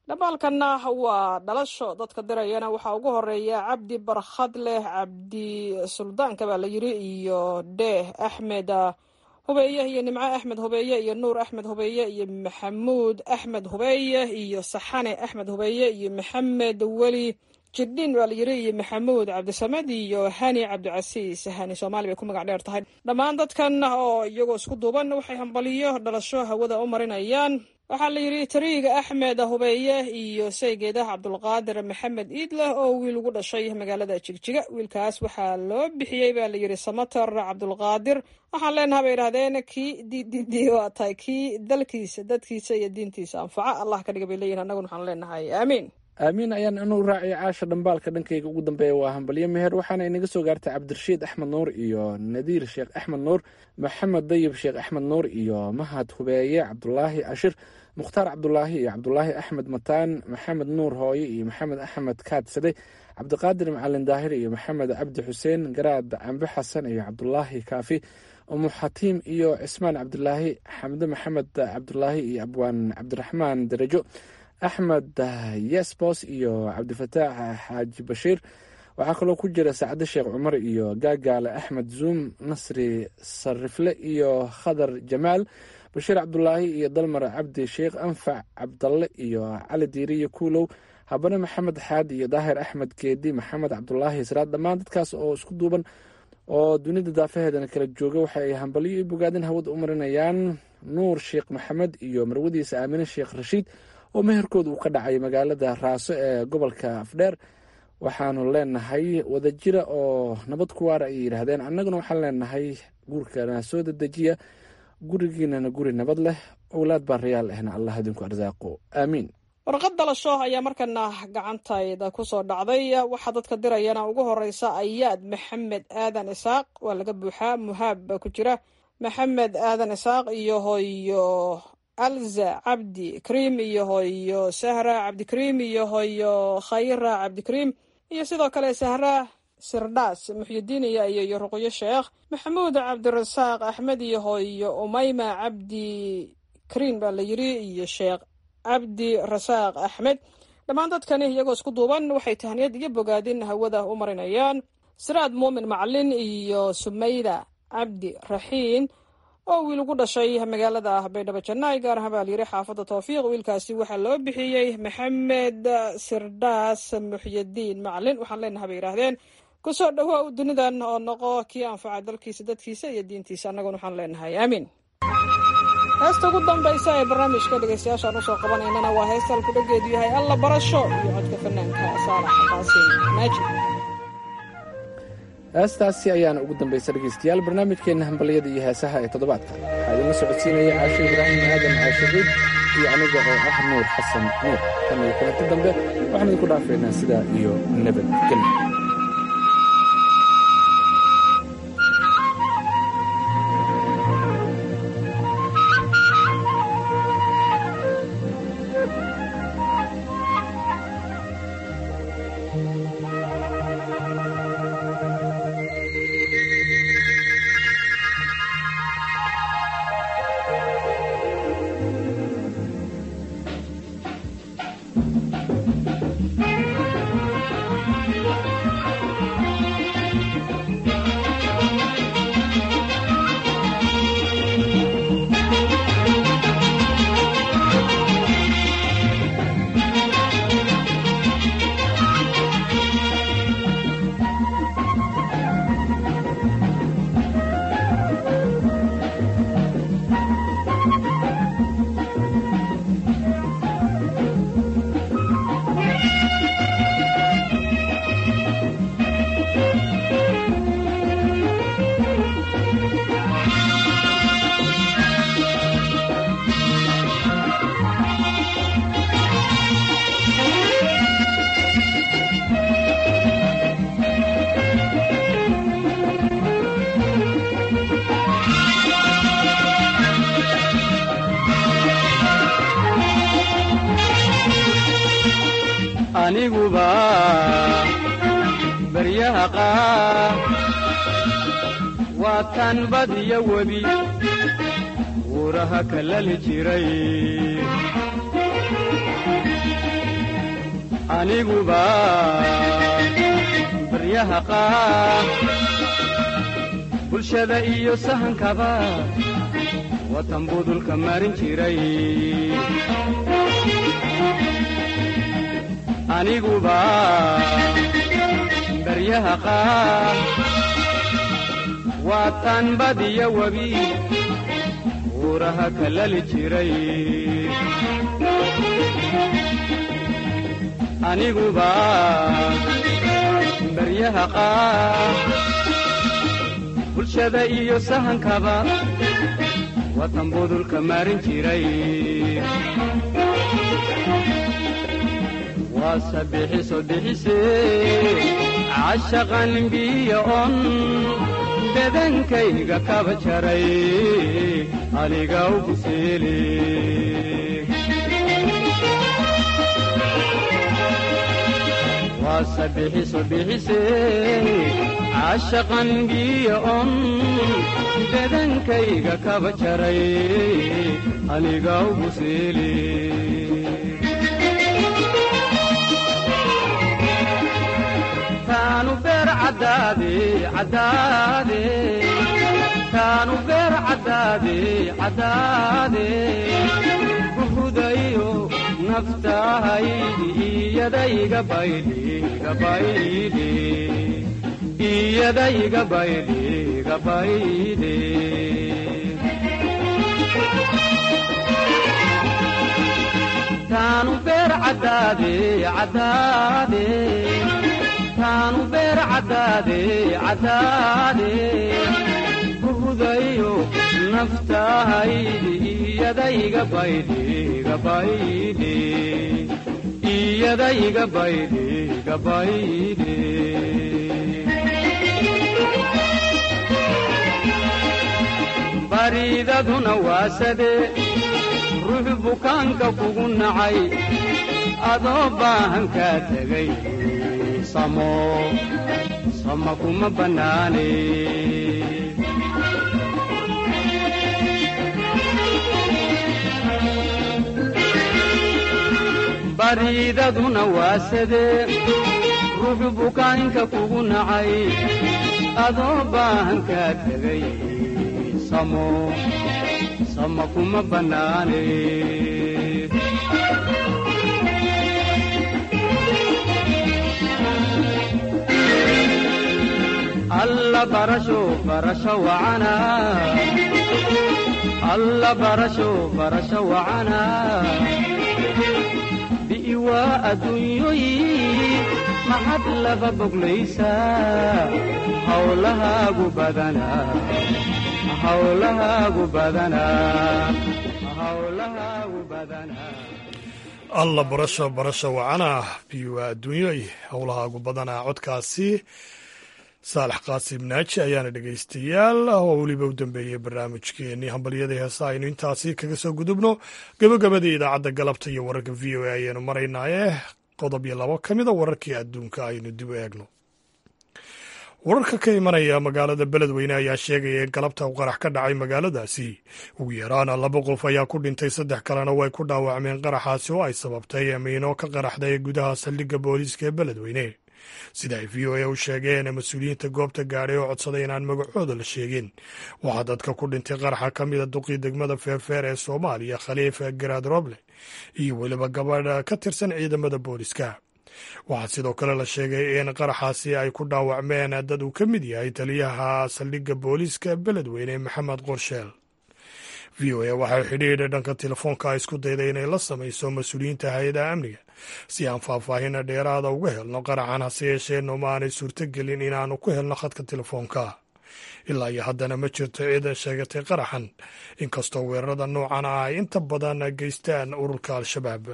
dhamaalkanna waa dhalasho dadka dirayana waxaa ugu horeeya cabdi barkhad leh cabdi suldaanka baa la yiri iyo dheeh axmed hubeeye iyo nimco axmed hubeeye iyo nuur axmed hubeeye iyo maxamuud axmed hubeeye iyo saxane axmed hubeeye iyo maxamed weli jirdhin baa la yiri iyo maxamuud cabdisamed iyo hani cabdicasiis hani soomaali bay ku magac dheer tahay dhammaan dadkan oo iyagoo isku duuban waxay hambaliyo dhalasho hawada u marinayaan waxaa la yidhi tariiga axmed hubeeye iyo saygeedah cabdulqaadir maxamed iidleh oo wiil ugu dhashay magaalada jigjiga wiilkaas waxaa loo bixiyey baa la yidhi samater cabdulqaadir waxaan leenaha bay idhahdeen kii ddd waa tahay kii dalkiisa dadkiisa iyo diintiisa anfaca allah ka dhiga bay leeyihin annaguna waxaan leenahay aamiin aamiin ayaan inuu raacay caasha dhambaalka dhankayga ugu dambeeya waa hambalyo meher waxaana inaga soo gaartay cabdirashiid axmed nuur iyo nadiir sheekh axmed nuur maxamed dayib sheekh axmed nuur iyo mahad hubeeye cabdulaahi ashir mukhtaar cabdulaahi iyo cabdulaahi axmed mataan maxamed nuur hooye iyo maxamed axmed kaadsade cabdiqaadir macalin daahir iyo maxamed cabdi xuseen garaad cambe xasan iyo cabdulaahi kaafi umu xatiim iyo cismaan cabdulaahi xamde maxamed cabdulaahi iyo abwaan cabdiraxmaan darajo axmed yesbos iyo cabdifataax xaaji bashiir waxaa kaloo ku jira sacde sheekh cumar iyo gaagaale axmed zuum nasri sarifle iyo khadar jamaal bashiir cabdulaahi iyo dalmar cabdi sheekh anfac cabdalle iyo cali diiriyo kuulow habane maxamed xaadi iyo daahir axmed geedi maxamed cabdulaahi israad dhammaan dadkaas oo isku duuban oo dunida daafaheedana kala jooga waxa ay hambalyo iyo bogaadin hawada u marinayaan nuur sheekh maxamed iyo marwadiisa aamine sheekh rashiid oo meherkooda uu ka dhacay magaalada raaso ee gobolka afdheer waxaanu leenahay wadajira oo nabad ku waara ayay yidhaahdeen annaguna waxaan leenahay guurkana soo dedejiya gurigiinana guri nabad leh owlaad baa rayaal ahna allah idinku arsaaqo aamiin warqad dalasho ayaa markana gacantayda ku soo dhacday waxaa dadka dirayana ugu horeysa ayaad maxamed aadan isaaq waa laga buuxaa muhaab baa ku jira maxamed aadan isaaq iyo hoyo alza cabdi kariim iyo hoyo sahra cabdikariim iyo hoyo khayra cabdikariim iyo sidoo kale sahra sirdhaas muxyidiin iyo iyo ruqyo sheekh maxamuud cabdirasaaq axmed iyo hoyo umayma cabdi kariin baa la yiri iyo sheekh cabdi rasaaq axmed dhammaan dadkani iyagoo isku duuban waxay tahniyad iyo bogaadin hawada u marinayaan siraad muumin macalin iyo sumayda cabdi raxiin oo wiil ugu dhashay magaalada baydhabo jannaay gaar ahaan baa layiri xaafadda towfiiq wiilkaasi waxaa loo bixiyey maxamed sirdhaas muxyidiin macalin waxaan leenaha bay yidhaahdeen kusoo dhawaa u dunidan oo noqo kii anfaca dalkiisa dadkiisa iyo diintiisa annaguna waxaan leenahay aamiin heesta ugu dambaysa ee barnaamijka dhegeystayaashaan usoo qabanaynana waa heesta alkudhageedu yahay alla barasho iyo codka fanaanka saalax qaasim maajid heestaasi ayaana ugu dambaysa dhegeystayaal barnaamijkeenna hambalyada iyo heesaha ee toddobaadka waxaa idinla socodsiinaya caashe ibraahim aadan caashiqiid iyo aniga oo ah nuur xasan nuur tan iyo kulanti dambe waxaan idinku dhaafaynaa sidaa iyo nabadgelyo aniguba baryaha qaar waa tan badiyo webi wuuraha kalali jiray aniguba baryaha qaar bulshada iyo sahankaba watan budulka marin jiray aniguba baryaha qaar waataan badiya webi uuraha kalali jiray aniguba baryaha qaar bulshada iyo sahankaba watan budulka marin jiray waase bixiso bixise cashaqan biyo on bedankayga kaba jaray aniga ugu seele waase bixiso bixise cashaqan biyo on bedankayga kaba jaray aniga ugu seele kaanu beer caddaade caddaade kaanu beer caddaade caddaade buhudayo naftahaydi iyadayga baydhi gabaydhi iyadayga baydhi gabaydhi kaanu beer caddaade caddaade kaanu beer caddaade caddaade buhudayo naftahaydi iyadayga baydhi gabaydhi iyadayga baydhi gabaydhi baridaduna waasade ruux bukaanka kugu nacay adoo baahan kaa tegay samo sama kuma bannaane baridaduna waasade ruux bukaanka kugu nacay adoo baahan kaa tegay samo sama kuma bannaane alla barasho barasho wacana alla barasho barasho wacana bi'iwaa adduunyoyi maxad laba boglaysaa hawlahaagu badana hawlahaagu badana hawlahaagu badana alla barasho barasho wacana biiwaa adduunyoy howlahaagu badanaa codkaasi saalax qaasim naaji ayaana dhegaystayaal oo weliba u dambeeyey barnaamijkeenii hambalyada heesa aynu intaasi kaga soo gudubno gabagabadii idaacadda galabta iyo wararka v o a ayaanu maraynaaye qodob iyo labo ka mida wararkii adduunka aynu dib u eegno wararka ka imanaya magaalada beledweyne ayaa sheegaya in galabta u qarax ka dhacay magaaladaasi ugu yaraana laba qof ayaa ku dhintay saddex kalena way ku dhaawacmeen qaraxaasi oo ay sababtay amiino ka qaraxday gudaha saldhigga booliiska ee beledweyne sida ay v o a u sheegeen mas-uuliyiinta goobta gaadhay oo codsaday inaan magacooda la sheegin waxaa dadka ku dhintay qaraxa ka mida duqii degmada feerfeer ee soomaaliya khaliifa garaad roble iyo weliba gabadha ka tirsan ciidamada booliska waxaa sidoo kale la sheegay in qaraxaasi ay ku dhaawacmeen dad uu ka mid yahay taliyaha saldhigga booliiska beledweyne maxamed qorsheel v o a waxay xidhiidha dhanka telefoonka isku dayday inay la samayso mas-uuliyiinta hay-adaha amniga si aan faahfaahin dheeraada uga helno qaraxan hase yeeshee nooma aanay suurtogelin inaanu ku helno khadka telefoonka ilaa iyo haddana ma jirto cid sheegatay qaraxan inkastoo weerarada noocan ah ay inta badan geystaan ururka al-shabaab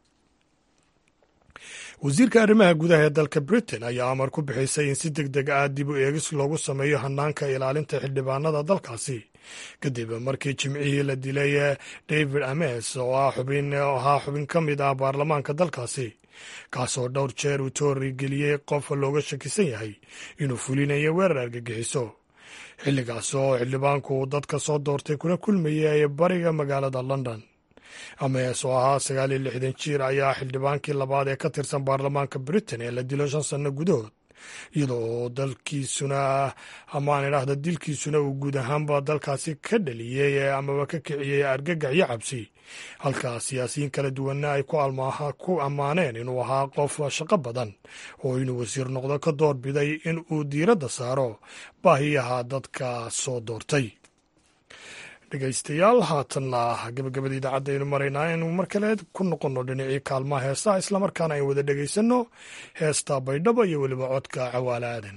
wasiirka arrimaha gudaha ee dalka britain ayaa amar ku bixisay in si deg deg ah dib u eegis loogu sameeyo hanaanka ilaalinta xildhibaanada dalkaasi kadib markii jimcihii la dilay david ames oo ahaa xubin ka mid ah baarlamaanka dalkaasi kaasoo dhowr jeer uu toorigeliyey qof looga shakisan yahay inuu fulinayo weerar argagixiso xilligaas oo xildhibaanku uu dadka soo doortay kuna kulmayay bariga magaalada london ames oo ahaa sagaal iyo lixdan jiir ayaa xildhibaankii labaad ee ka tirsan baarlamaanka britain ee la dilo shan sanno gudahood iyadoo dalkiisuna amaan idhaahda dilkiisuna uu guud ahaanba dalkaasi ka dhaliyey amaba ka kiciyey argagax iyo cabsi halka siyaasiyiin kala duwanna ay ku ammaaneen inuu ahaa qof shaqo badan oo inuu wasiir noqdo ka doorbiday in uu diiradda saaro baahiyaha dadka soo doortay dhegaystayaal haatanna gabagabada idaacadda aynu maraynaa inuu mar kale ku noqonno dhinacii kaalmaha heestaha islamarkaana aynu wada dhegaysanno heesta baydhabo iyo weliba codka cawaale aadan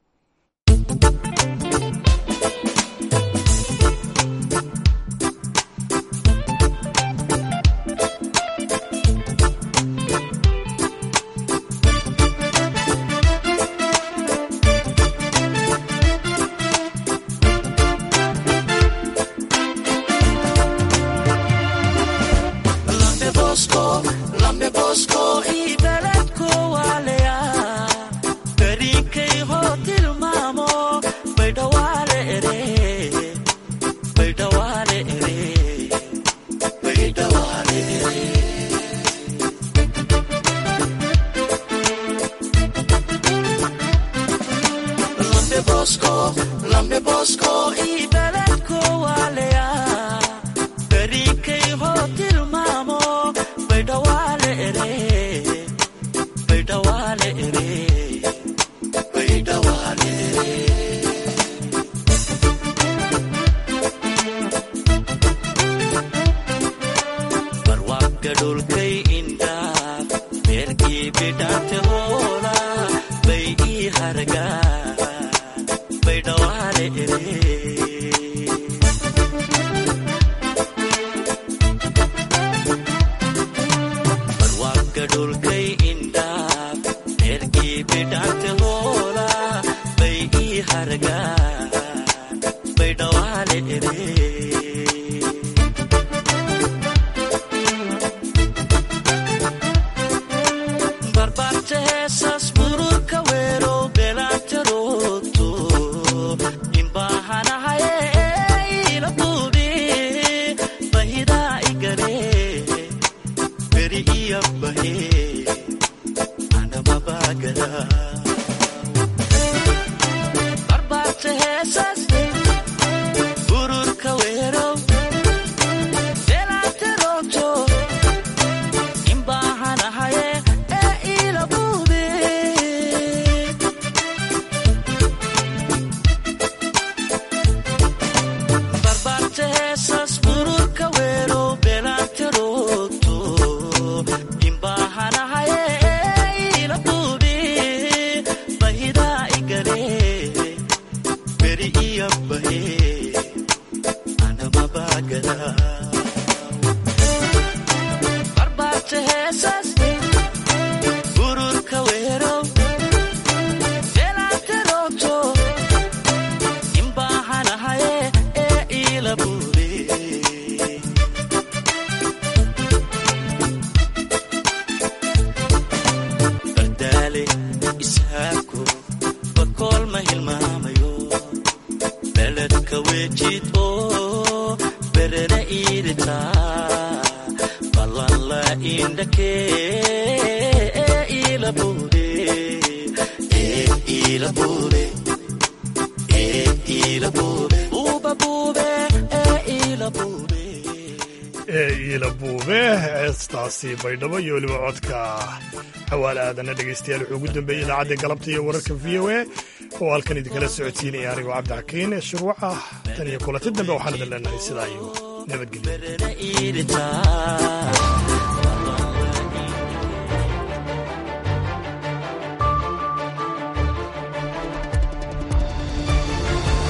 heestaasi baydhabo iyo weliba codka xawaale aadana dhegaystayaal wuxuu ugu dambeeyey idaacadda galabta iyo wararka v o a oo halkan idinkala socodsiinaya anigoo cabdixakiin ee shuruuc ah tan iyo kulanti dambe waxaan idin leenahay sidaa iyo nabadgelyo